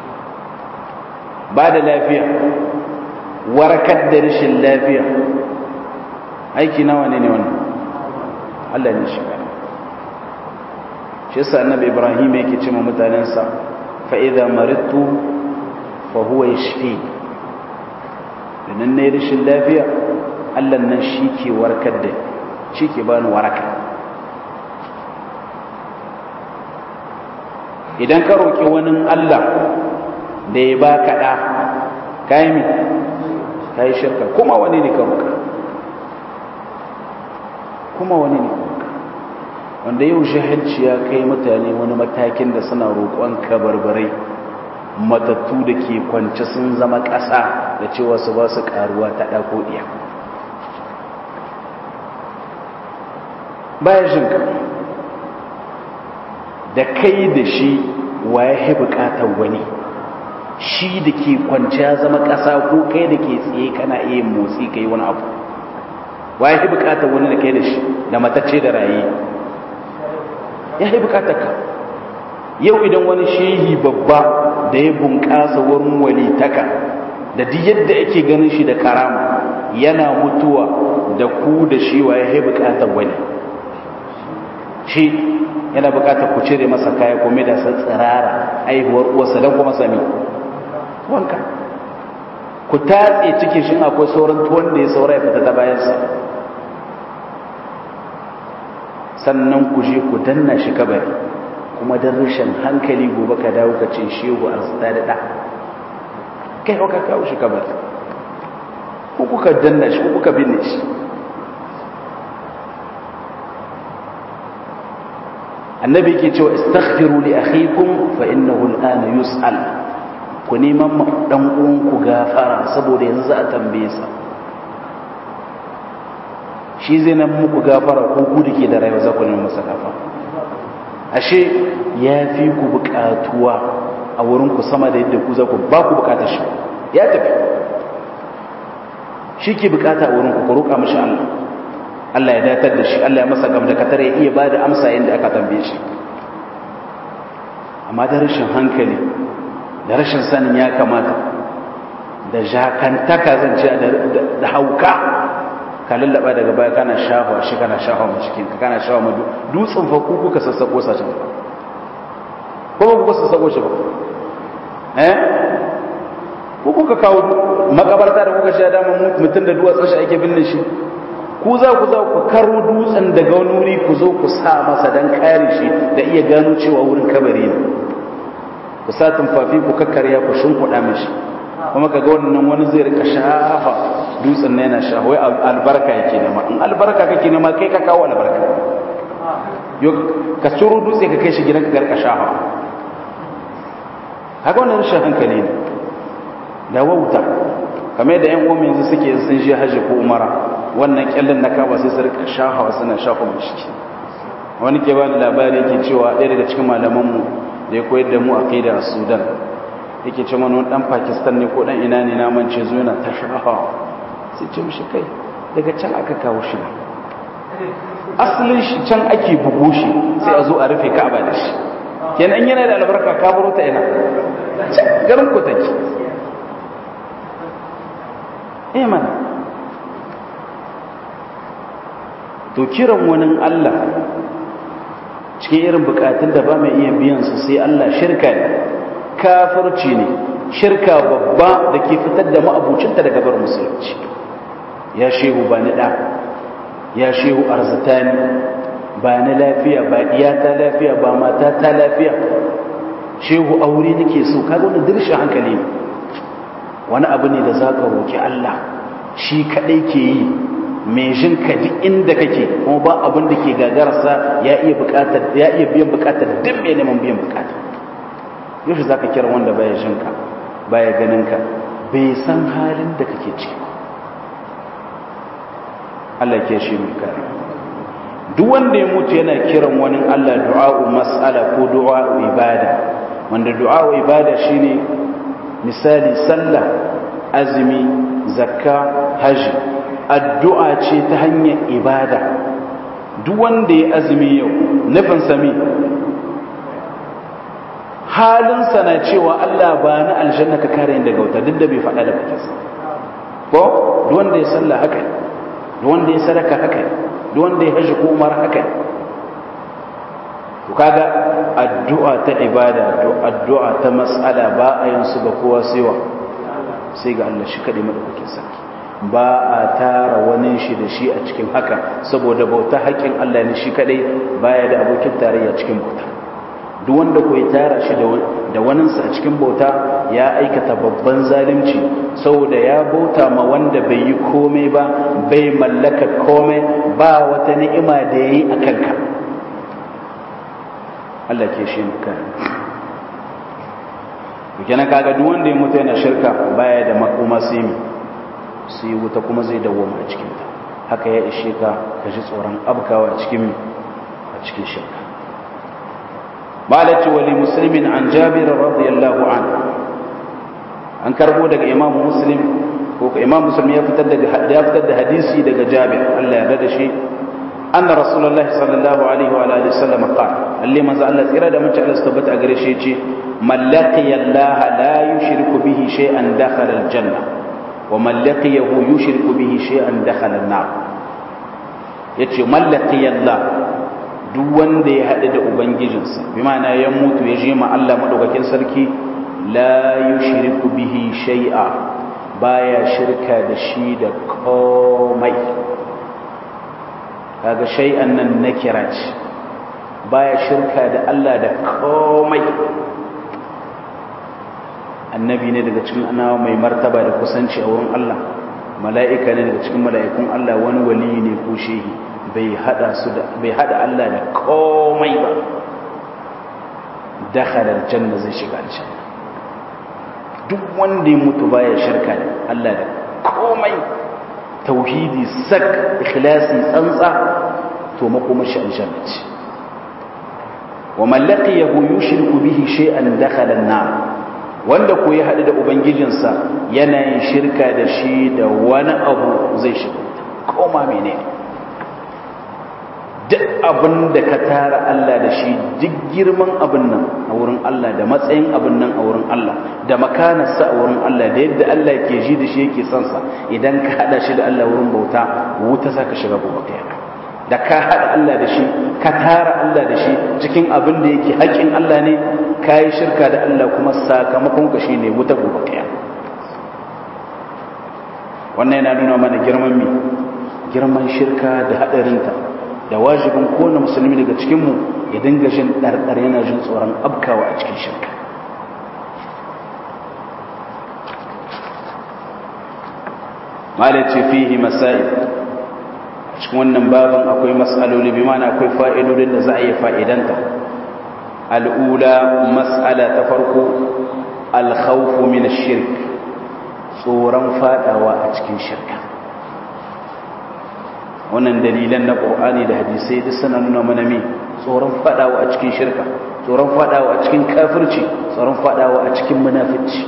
ba da lafiya warakar da rashin lafiya aiki nawa ne ne wannan Allah ne shi kadai shi yasa annabi Ibrahim yake cewa mutanensa fa'iza marittu fahuwa ya shafi idan na yi rashin lafiya allan nan shi ke warkar da shi ke bani waraka idan ka roƙi wani allah da ya ba kaɗa kayi mi ka yi shirka kuma wani ne ka roƙa kuma wani ne wanda yau shahanci ya kai mutane wani matakin da suna roƙon kabarbarai matattu da ke kwance sun zama ƙasa da cewa su ba su ƙaruwa ta ɗako ɗiya bayan shinka da kai da shi wa ya fi buƙatar wani shi da ke kwance ya zama ƙasa ko kai da ke tsaye kana iya motsi ka yi wani abu wa ya fi buƙatar wani da kai da shi da matacce da raye ya yi bukatarka yau idan wani shehi babba da ya bunƙasa wurin walitaka da duk yadda ake ganin shi da karama yana mutuwa da ku da shi wa ya yi bukatar wani shi yana bukatar ku cire masa kaya kome da san tsirara aihuwar uwarsa don kuma sami wanka ku tatse cikin shi akwai sauran tuwon da ya saura ya fita ta bayansa sannan ku je ku danna shi kabari kuma don rashin hankali gobe ka dawo ka ce shehu arzita da ɗa kai hau ka kawo shi kabari ko kuka danna shi ko kuka binne shi annabi ke cewa istaghfiru li akhikum fa innahu al'ana yus'al ku neman dan uwanku gafara saboda yanzu za a tambaye sa shi zai nan muku gafara ko ku da ke da rayuwa za ku nemi masa gafara ashe ya fi ku bukatuwa a wurin ku sama da yadda ku za ku ba ku bukatar shi ya tafi shi ke bukata a wurin ku roƙa mashi Allah Allah ya datar da shi Allah ya masa gam da katar ya iya bada amsa yadda aka tambaye shi amma da rashin hankali da rashin sanin ya kamata da jakantaka zance da hauka ka lallaba daga baya kana shafa shi kana shafa mu cikin ka kana shafa mu dutsen fa ku kuka sassako sa can ko ba kuka sassako shi ba eh ku kuka kawo makabarta da kuka sha dama mutum da duwatsun shi ake binne shi ku za ku za ku karo dutsen daga wani wuri ku zo ku sa masa dan kare shi da iya gano cewa wurin kabari ne ku sa tumfafi ku kakkarya ku shimfiɗa mishi kuma ka ga wannan wani zai rika shafa dutsen na yana shafa wai albarka yake nema in albarka kake nema kai ka kawo albarka yo ka ciro dutse ka kai shi gidan ka garka shafa haka wannan rashin hankali ne da wauta kamar yadda yan uwan yanzu suke sun je hajji ko umara wannan kyallin na kaba sai su rika shafa suna shafa mishi wani ke ba da labari yake cewa ɗaya daga cikin malamanmu da ya koyar da mu a kai da sudan yake ce mana wani dan pakistan ne ko dan ina ne naman ce zo yana ta shafa sai ce mishi kai daga can aka kawo shi asalin shi can ake bugu shi sai a zo a rufe ka'aba da shi kenan yana da albarka ka baro ta ina can garin ku take eh mana to kiran wani Allah cikin irin bukatun da ba mai iya biyan su sai Allah shirka ne kafirci ne shirka babba da ke fitar da ma'abucinta daga bar musulunci ya shehu ba ni ɗa ya shehu arzitani ba ni lafiya ba iyata lafiya ba mata ta lafiya shehu aure nake so kaga wani dirshin hankali ne wani abu ne da za ka roƙi Allah shi kaɗai ke yi mai jin ka duk inda kake kuma ba abin da ke gagararsa ya iya buƙatar ya iya biyan buƙatar duk mai neman biyan buƙata yaushe za ka kira wanda baya jin ka baya ganin ka bai san halin da kake ciki Allah ke shi mai kare duk wanda ya mutu yana kiran wani Allah du'a'u mas'ala ko du'a'u ibada wanda du'a'u ibada shine misali sallah azumi zakka haji addu'a ce ta hanyar ibada duk wanda ya azumi yau nufin sami halinsa na cewa Allah ba na aljanna ka kare yin daga wuta duk da bai faɗa da bakinsa ko duk wanda ya sallah haka duk wanda ya sadaka haka duk wanda ya hajji ko umar haka to kaga addu'a ta ibada addu'a ta mas'ala ba a yin su ga kowa saiwa sai ga Allah shi kadai madaukakin sarki ba a tara wani shi da shi a cikin haka saboda bauta haƙƙin Allah ne shi kadai baya da abokin tarayya cikin bauta duk wanda ko ya tara shi da waninsa a cikin bauta ya aikata babban zalunci saboda ya bauta ma wanda bai yi komai ba bai mallaka komai ba wata ni'ima da ya yi a kanka Allah ke shi muka kenan kaga duk wanda ya mutu yana shirka baya da makoma sai mi su yi wuta kuma zai dawoma a cikinta haka ya ishe ka ka ji tsoron abkawa a cikin a cikin shirka malaci wali muslimin an jabir radiyallahu anhu an karbo daga imam muslim ko imam muslim ya fitar daga ya fitar da hadisi daga jabir Allah ya rada shi anna rasulullahi sallallahu alaihi wa alihi wasallam qala alli manzo Allah tsira da mace Allah tabbata a gare shi yace man laqiya Allah la yushriku bihi shay'an dakhala al-janna wa man laqiyahu yushriku bihi shay'an dakhala an-nar yace man laqiya Allah duk wanda ya haɗu da ubangijinsa bi ma'ana ya mutu ya je ma Allah madaukakin sarki la yushriku bihi shay'a baya shirka da shi da komai kaga shay'an nan nakira ce baya shirka da Allah da komai annabi ne daga cikin anawa mai martaba da kusanci a wurin Allah mala'ika ne daga cikin mala'ikun Allah wani wali ne ko shehi bai hada su da bai hada Allah da komai ba dakhala aljanna zai shiga aljanna duk wanda ya mutu baya shirka da Allah da komai tauhidi sak ikhlasi tsantsa to makomashi aljanna ce wa man laqiyahu yushriku bihi shay'an dakhala an-nar wanda ko ya haɗu da ubangijinsa yana yin shirka da shi da wani abu zai shiga koma menene duk abin da ka tara Allah da shi duk girman abin nan a wurin Allah da matsayin abin nan a wurin Allah da makanarsa a wurin Allah da yadda Allah ke ji da shi yake son sa idan ka hada shi da Allah wurin bauta wuta saka shiga gobe kiyama da ka hada Allah da shi ka tara Allah da shi cikin abin da yake haƙin Allah ne kai shirka da Allah kuma sakamakon ka shine wuta gobe kiyama wannan yana nuna mana girman mi girman shirka da hadarinta da wajibin kowane musulmi daga cikinmu ya dinga jin ɗarɗar yana jin tsoron abkawa a cikin shirka malace fihi masail cikin wannan babin akwai mas'aloli bi mana akwai fa'idodin da za a yi fa'idanta al'ula mas'ala ta farko alkhawfu min shirk tsoron fadawa a cikin shirka wannan dalilan na ƙorani da hadisai duk suna nuna mana me tsoron fadawa a cikin shirka tsoron fadawa a cikin kafirci tsoron fadawa a cikin munafici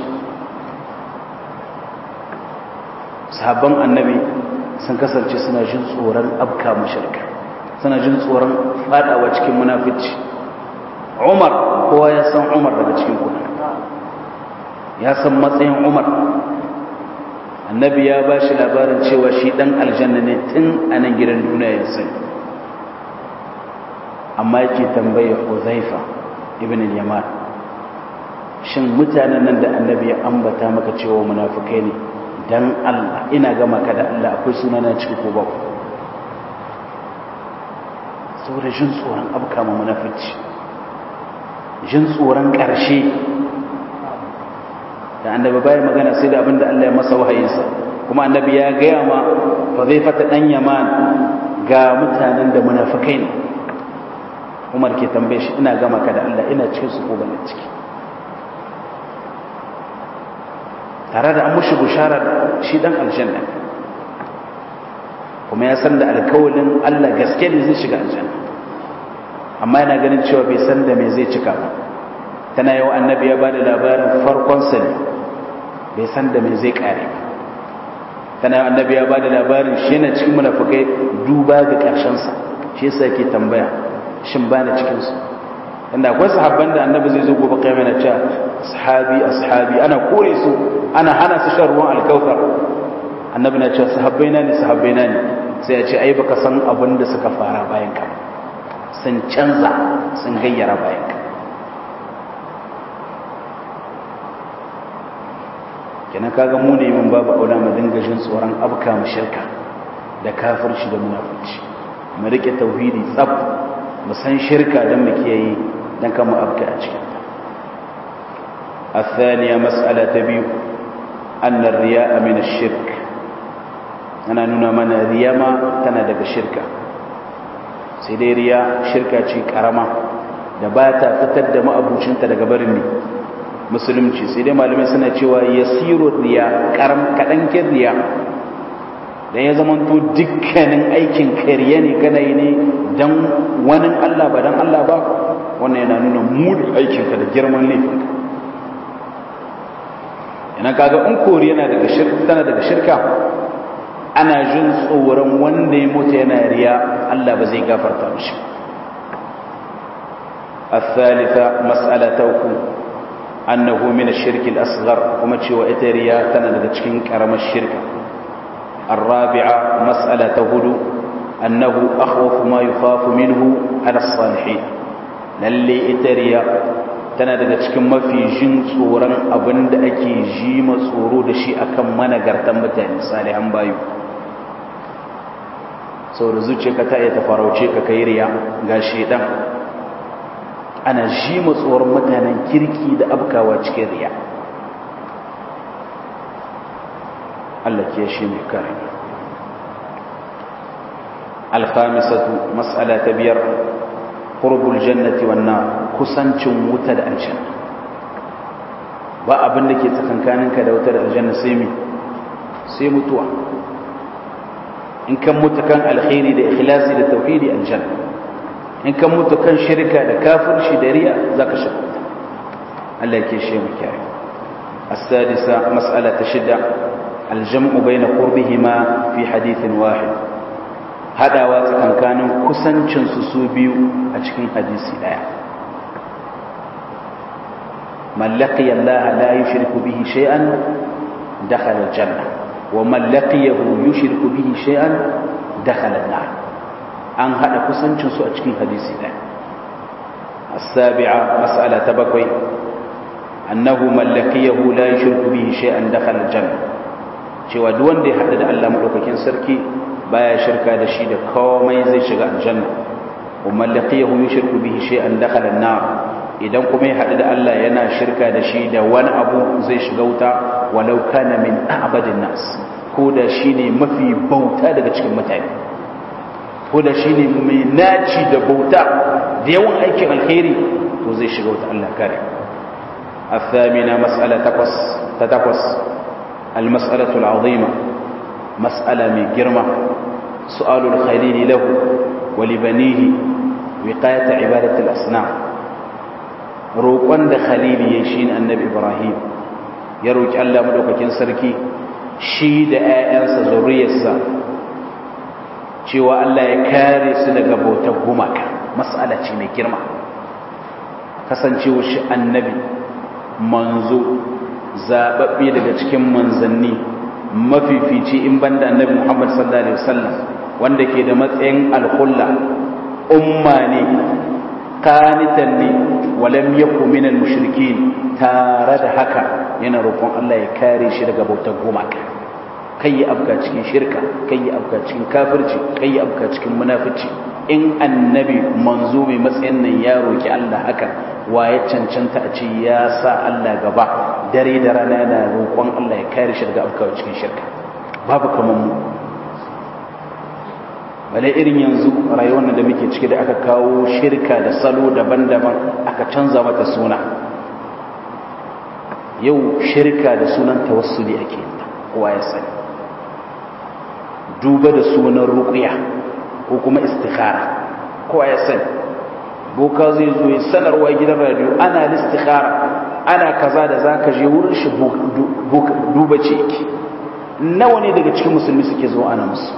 sahabban annabi sun kasance suna jin tsoron abka shirka suna jin tsoron fadawa cikin munafici umar kowa ya san umar daga cikin kuna ya san matsayin umar annabi ya ba shi labarin cewa shi dan aljanna ne tun a nan gidan duniya ya sani amma yake tambayar huzaifa ibn al-yaman shin mutanen nan da annabi ya ambata maka cewa munafikai ne dan Allah ina gama ka da Allah akwai sunana ciki ko ba saboda jin tsoron abka ma munafici jin tsoron ƙarshe da annabi bai magana sai da abin da Allah ya masa wahayinsa kuma annabi ya gaya ma fa zai fata dan yaman ga mutanen da munafikai ne Umar ke tambaye shi ina gama ka da Allah ina cikin su ko ban ciki tare da an mushi bushara shi dan aljanna kuma ya san da alkawalin Allah gaske ne zai shiga aljanna amma yana ganin cewa bai san da me zai cika ba tana yau annabi ya bada labarin farkonsa ne bai san da me zai kare ba tana yau annabi ya bada labarin shi na cikin munafukai duba ga ƙarshensa shi yasa yake tambaya shin ba na cikinsu inda akwai sahabban da annabi zai zo gobe kai na cewa sahabi ashabi ana kore su ana hana su shan ruwan alkautar annabi na cewa sahabbai na ne sahabbai na ne sai ya ce ai baka san abin da suka fara bayan ka sun canza sun gayyara bayan ka kenan kaga mu ne mun babu aula mu dinga jin tsoron abka mu shirka da kafirci da munafici mu rike tauhidi tsaf mu san shirka dan mu kiyaye dan kan mu abka a cikin ta الثانية مسألة تبيو أن الرياء من الشرك أنا نونا من الرياء ما تندق الشركة سيدي رياء شركة شيء كرما دباتا فتد ما أبو شنت دقبرني musulunci sai dai malamai suna cewa yasiru riya karam kadankin riya dan ya zama to dukkanin aikin kariya ne kana yi ne dan wani Allah ba dan Allah ba wannan yana nuna munin aikin ka da girman laifin ka ina kaga in kori yana daga shirka tana daga shirka ana jin tsoron wanda ya mutu yana riya Allah ba zai gafarta mishi الثالثة مسألة توكو أنه من الشرك الأصغر وما تشوى إتريا تنادى تشكين كرم الشرك الرابعة مسألة تهدو أنه أخوف ما يخاف منه على الصالحين للي إتريا تنادى تشكين ما في جن صورا أبند أكي جيم صورو دشي أكم من قرتم بتاني صالحا بايو saboda zuciyarka ta iya tafarauce ka kai riya ga shedan ana ji tsoron mutanen kirki da abkawa cikin riya Allah ke shi mai kare alkhamisatu mas'ala ta biyar qurbul jannati wan nar kusancin wuta da aljanna ba abin da ke tsakankaninka da wuta da aljanna sai mi sai mutuwa in kan mutu kan alkhairi da ikhlasi da tauhidi aljanna in kan mutu kan shirka da kafirci da riya za ka shiga Allah ke shi mu kyare السادسة مسألة شدة الجمع بين قربهما في حديث واحد هذا واتكن كان كسنچن su biyu a cikin hadisi daya man laqiya Allah la yushriku bihi shay'an dakhala al-janna wa man laqiyahu yushriku bihi shay'an dakhala an-nar an hada kusancin su a cikin hadisi daya as-sabi'a mas'ala tabakwai annahu man laqiyahu la yushriku bihi shay'an dakhala al-janna cewa duk wanda ya hada da Allah madaukakin sarki baya shirka da shi da komai zai shiga aljanna wa man laqiyahu yushriku bihi shay'an dakhala an-nar idan kuma ya hadu da Allah yana shirka da shi da wani abu zai shiga wuta walau kana min a'badin nas ko da shine mafi bauta daga cikin mutane ko da shine mai naci da bauta da yawan aikin alkhairi to zai shiga wuta Allah kare الثامنة مسألة تقص تتقص المسألة العظيمة مسألة من جرمة سؤال الخليل له ولبنيه وقاية عبادة الأصنام روقان da khalili ya shi annabi ibrahim ya roki Allah madaukakin sarki shi da 'ya'yansa zuriyarsa cewa Allah ya kare su daga bautar gumaka mas'ala ce mai girma kasancewa shi annabi manzo zababbe daga cikin manzanni mafifici in banda annabi Muhammad sallallahu alaihi wasallam wanda ke da matsayin alhulla umma ne qanitan ne walam yakun minal mushrikin tare da haka yana roƙon Allah ya kare shi daga bautar gumaka kai ya afka cikin shirka kai ya afka cikin kafirci kai ya afka cikin munafici in annabi manzo mai matsayin nan ya roki Allah haka wa ya cancanta a ce ya sa Allah gaba dare da rana yana roƙon Allah ya kare shi daga afka cikin shirka babu kaman mu bale irin yanzu rayuwar da muke ciki da aka kawo shirka da salo daban-daban aka canza mata suna yau shirka da sunan tawassuli ake kowa ya sani duba da sunan ruqya ko kuma istikhara kowa ya sani boka zai zo ya sanarwa gidan radio ana istikhara ana kaza da zaka je wurin shi duba ce yake nawa ne daga cikin musulmi suke zo ana musu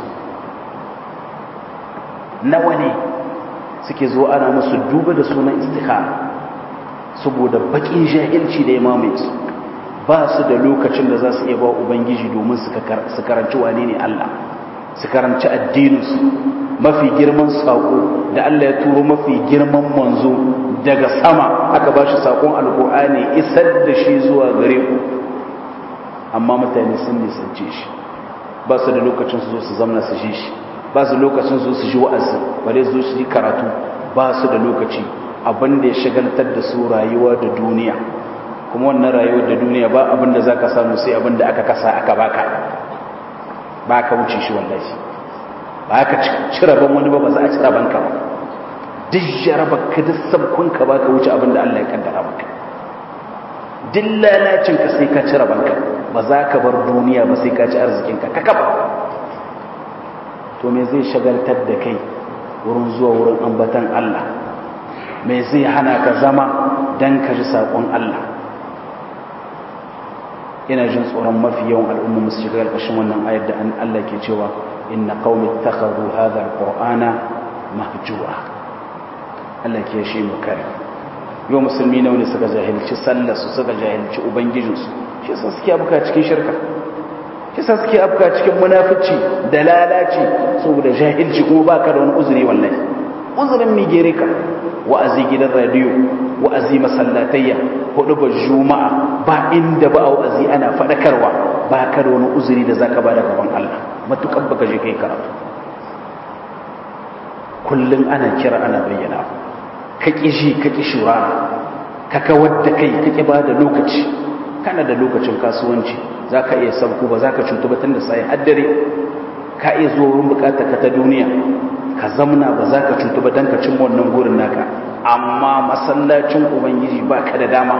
nawa ne suke zo ana musu duba da sunan istikhara saboda bakin jahilci da ya mamaye su ba su da lokacin da za su iya ba ubangiji domin su karanci wane ne Allah su karanci addininsu mafi girman saƙo da Allah ya turo mafi girman manzo daga sama aka ba shi saƙon alƙur'ani isar da shi zuwa gare ku amma mutane sun nisance shi ba su da lokacin su zo su zamna su ji shi ba su lokacin su su ji wa'azi bare su su ji karatu ba su da lokaci abin da ya shagaltar da su rayuwa da duniya kuma wannan rayuwar da duniya ba abin da za ka samu sai abin da aka kasa aka baka ba ka wuce shi wallahi ba ka ci rabon wani ba ba za a ci rabon ka ba duk jaraba ka duk sabkon ka ba ka wuce abin da Allah ya kaddara maka duk lalacin ka sai ka ci rabon ka ba za ka bar duniya ba sai ka ci arzikin ka kaka ba to me zai shagaltar da kai wurin zuwa wurin ambatan Allah me zai hana ka zama dan ka ji saƙon Allah ina jin tsoron mafi yawan al'umma musu shiga ƙarƙashin wannan ayar da Allah ke cewa inna qaumi ittakhadhu hadha alqur'ana mahjura Allah ke shi mu kare yau musulmi nawa ne suka jahilci sallar su suka jahilci ubangijin su shi yasa suke abuka cikin shirka shi yasa suke abuka cikin munafici da lalaci saboda jahilci kuma baka da wani uzuri wallahi uzurin mi gere ka wa'azi gidan radiyo wa'azi masallatayya hudu ba juma'a ba inda ba wa'azi ana fadakarwa ba ka da wani uzuri da zaka bada gaban Allah matukan baka je kai karatu kullun ana kira ana bayyana ka kishi ka kishura ka kawar da kai ka ki bada lokaci kana da lokacin kasuwanci zaka iya sabku ba zaka cutu ba tunda sai haddare ka iya zuwa wurin bukatar ka ta duniya ka zamna ba za ka cutu ba don ka cimma wannan gurin naka amma masallacin ubangiji ba ka da dama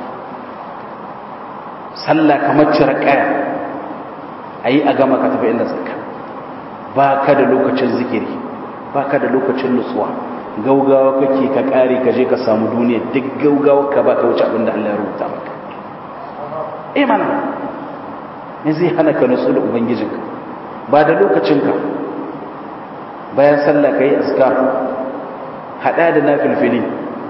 sallah kamar cire kaya a yi a gama ka tafi inda zaka ba ka da lokacin zikiri ba ka da lokacin nutsuwa gaugawa kake ka kare ka je ka samu duniya duk gaugawa ka ba ka wuce abin da Allah ya rubuta maka eh mana ne zai hana ka nutsu da ubangijinka ba da lokacinka bayan sallah ka yi askar haɗa da na filfili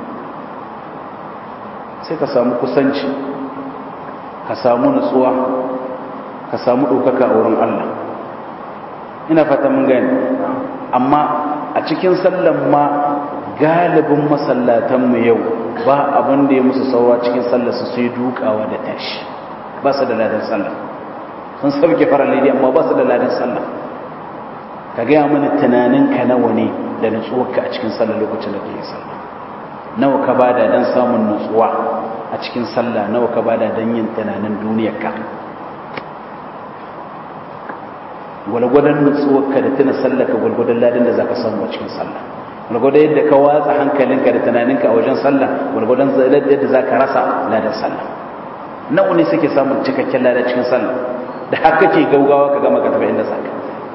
sai ka samu kusanci ka samu nutsuwa ka samu ɗaukaka a wurin Allah ina fata mun gani amma a cikin sallan ma galibin masallatanmu yau ba abin da ya musu saura cikin sallarsu sai dukawa da tashi ba su da ladan sallah sun sauke farar lidi amma ba su da ladan sallah ka gaya mana tunaninka nawa ne da nutsuwarka a cikin sallah lokacin da kake sallah nawa ka bada don samun nutsuwa a cikin sallah nawa ka bada don yin tunanin duniyarka gwalgwadon nutsuwarka da tuna sallaka gwalgwadon ladan da za ka samu a cikin sallah gwalgwadon yadda ka watsa hankalinka da tunaninka a wajen sallah gwalgwadon yadda za ka rasa ladan sallah nawa ne suke samun cikakken ladan cikin sallah da haka ke gaugawa ka gama ka tafi inda saka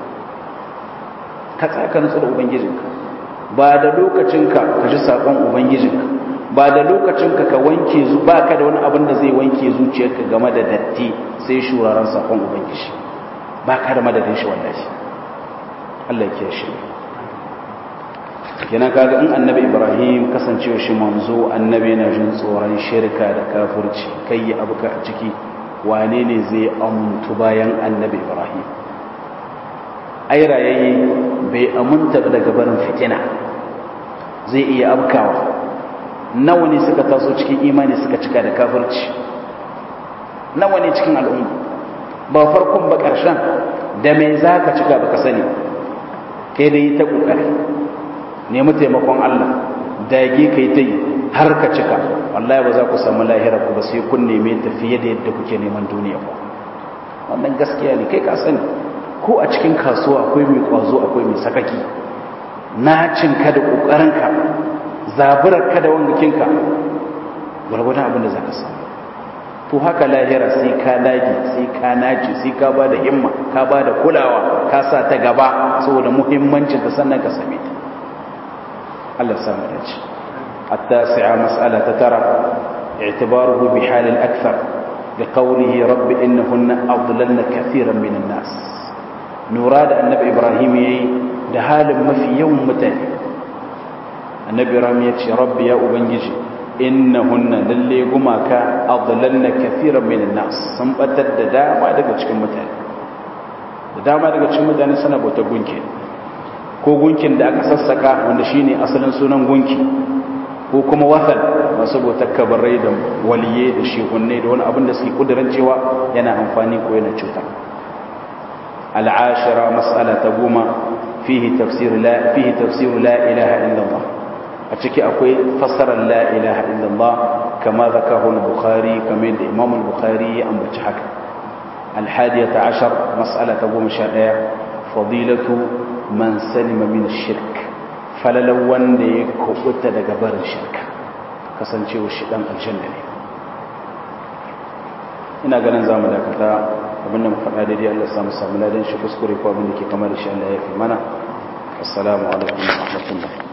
ka tsaka nutsu da ubangijinka ba da lokacinka ka ji saƙon ubangijinka ba da lokacinka ka wanke zu ba ka da wani abin da zai wanke zuciyarka game da datti sai shuraren saƙon ubangiji ba ka da madadin shi wallahi Allah ya shi kenan kaga in annabi ibrahim kasancewa shi manzo annabi yana jin tsoron shirka da kafirci kai yi abu ka a ciki wane ne zai amuntu bayan annabi ibrahim ai rayayye bai amunta daga barin fitina zai iya abkawa nawa ne suka taso cikin imani suka cika da kafirci nawa ne cikin al'umma ba farkon ba ƙarshen da mai za ka cika ba ka sani kai da yi ta ƙoƙari nemi taimakon Allah dage kai ta yi har ka cika wallahi ba za ku samu lahira ku ba sai kun neme ta fiye da yadda kuke neman duniya ku wannan gaskiya ne kai ka sani ko a cikin kasuwa akwai mai kwazo akwai mai sakaki na cinka da ƙoƙarinka zaburarka da wangakinka gwargwadon abin da za ka samu to haka lahira sai ka lagi sai ka naci sai ka ba da himma ka ba da kulawa ka sa ta gaba saboda muhimmancin ta sannan ka same ta Allah samu dace التاسعة مسألة ترى اعتباره بحال الأكثر بقوله رب إنهن أضللن كثيرا من الناس نراد النبي إبراهيم دهال ما في يوم متاني النبي إبراهيم يتشي رب يا أبنجي innahunna lalle gumaka adlalna kathiran minan nas sun batar da dama daga cikin mutane da dama daga cikin mutane suna bauta gunki ko gunkin da aka sassaka wanda shine asalin sunan gunki ko kuma wasan masu bautar kabarai da waliye da shehunne da wani abin da suke kudiran cewa yana amfani ko yana cuta al'ashira mas'ala ta goma fihi tafsir la fihi tafsir la ilaha illallah a ciki akwai fassarar la ilaha illallah kama zakahu al-bukhari kamar yadda imam al-bukhari ya ambaci haka al-hadiyata ashar mas'ala ta goma sha ɗaya fadilatu man salima min shirk falalan wanda ya kubuta daga barin shirka kasancewa shi dan aljanna ne ina ganin zamu dakata abinda mu faɗa daidai Allah ya samu samu ladan shi kuskure ko abin da ke kamar shi Allah ya fi mana assalamu alaikum wa rahmatullah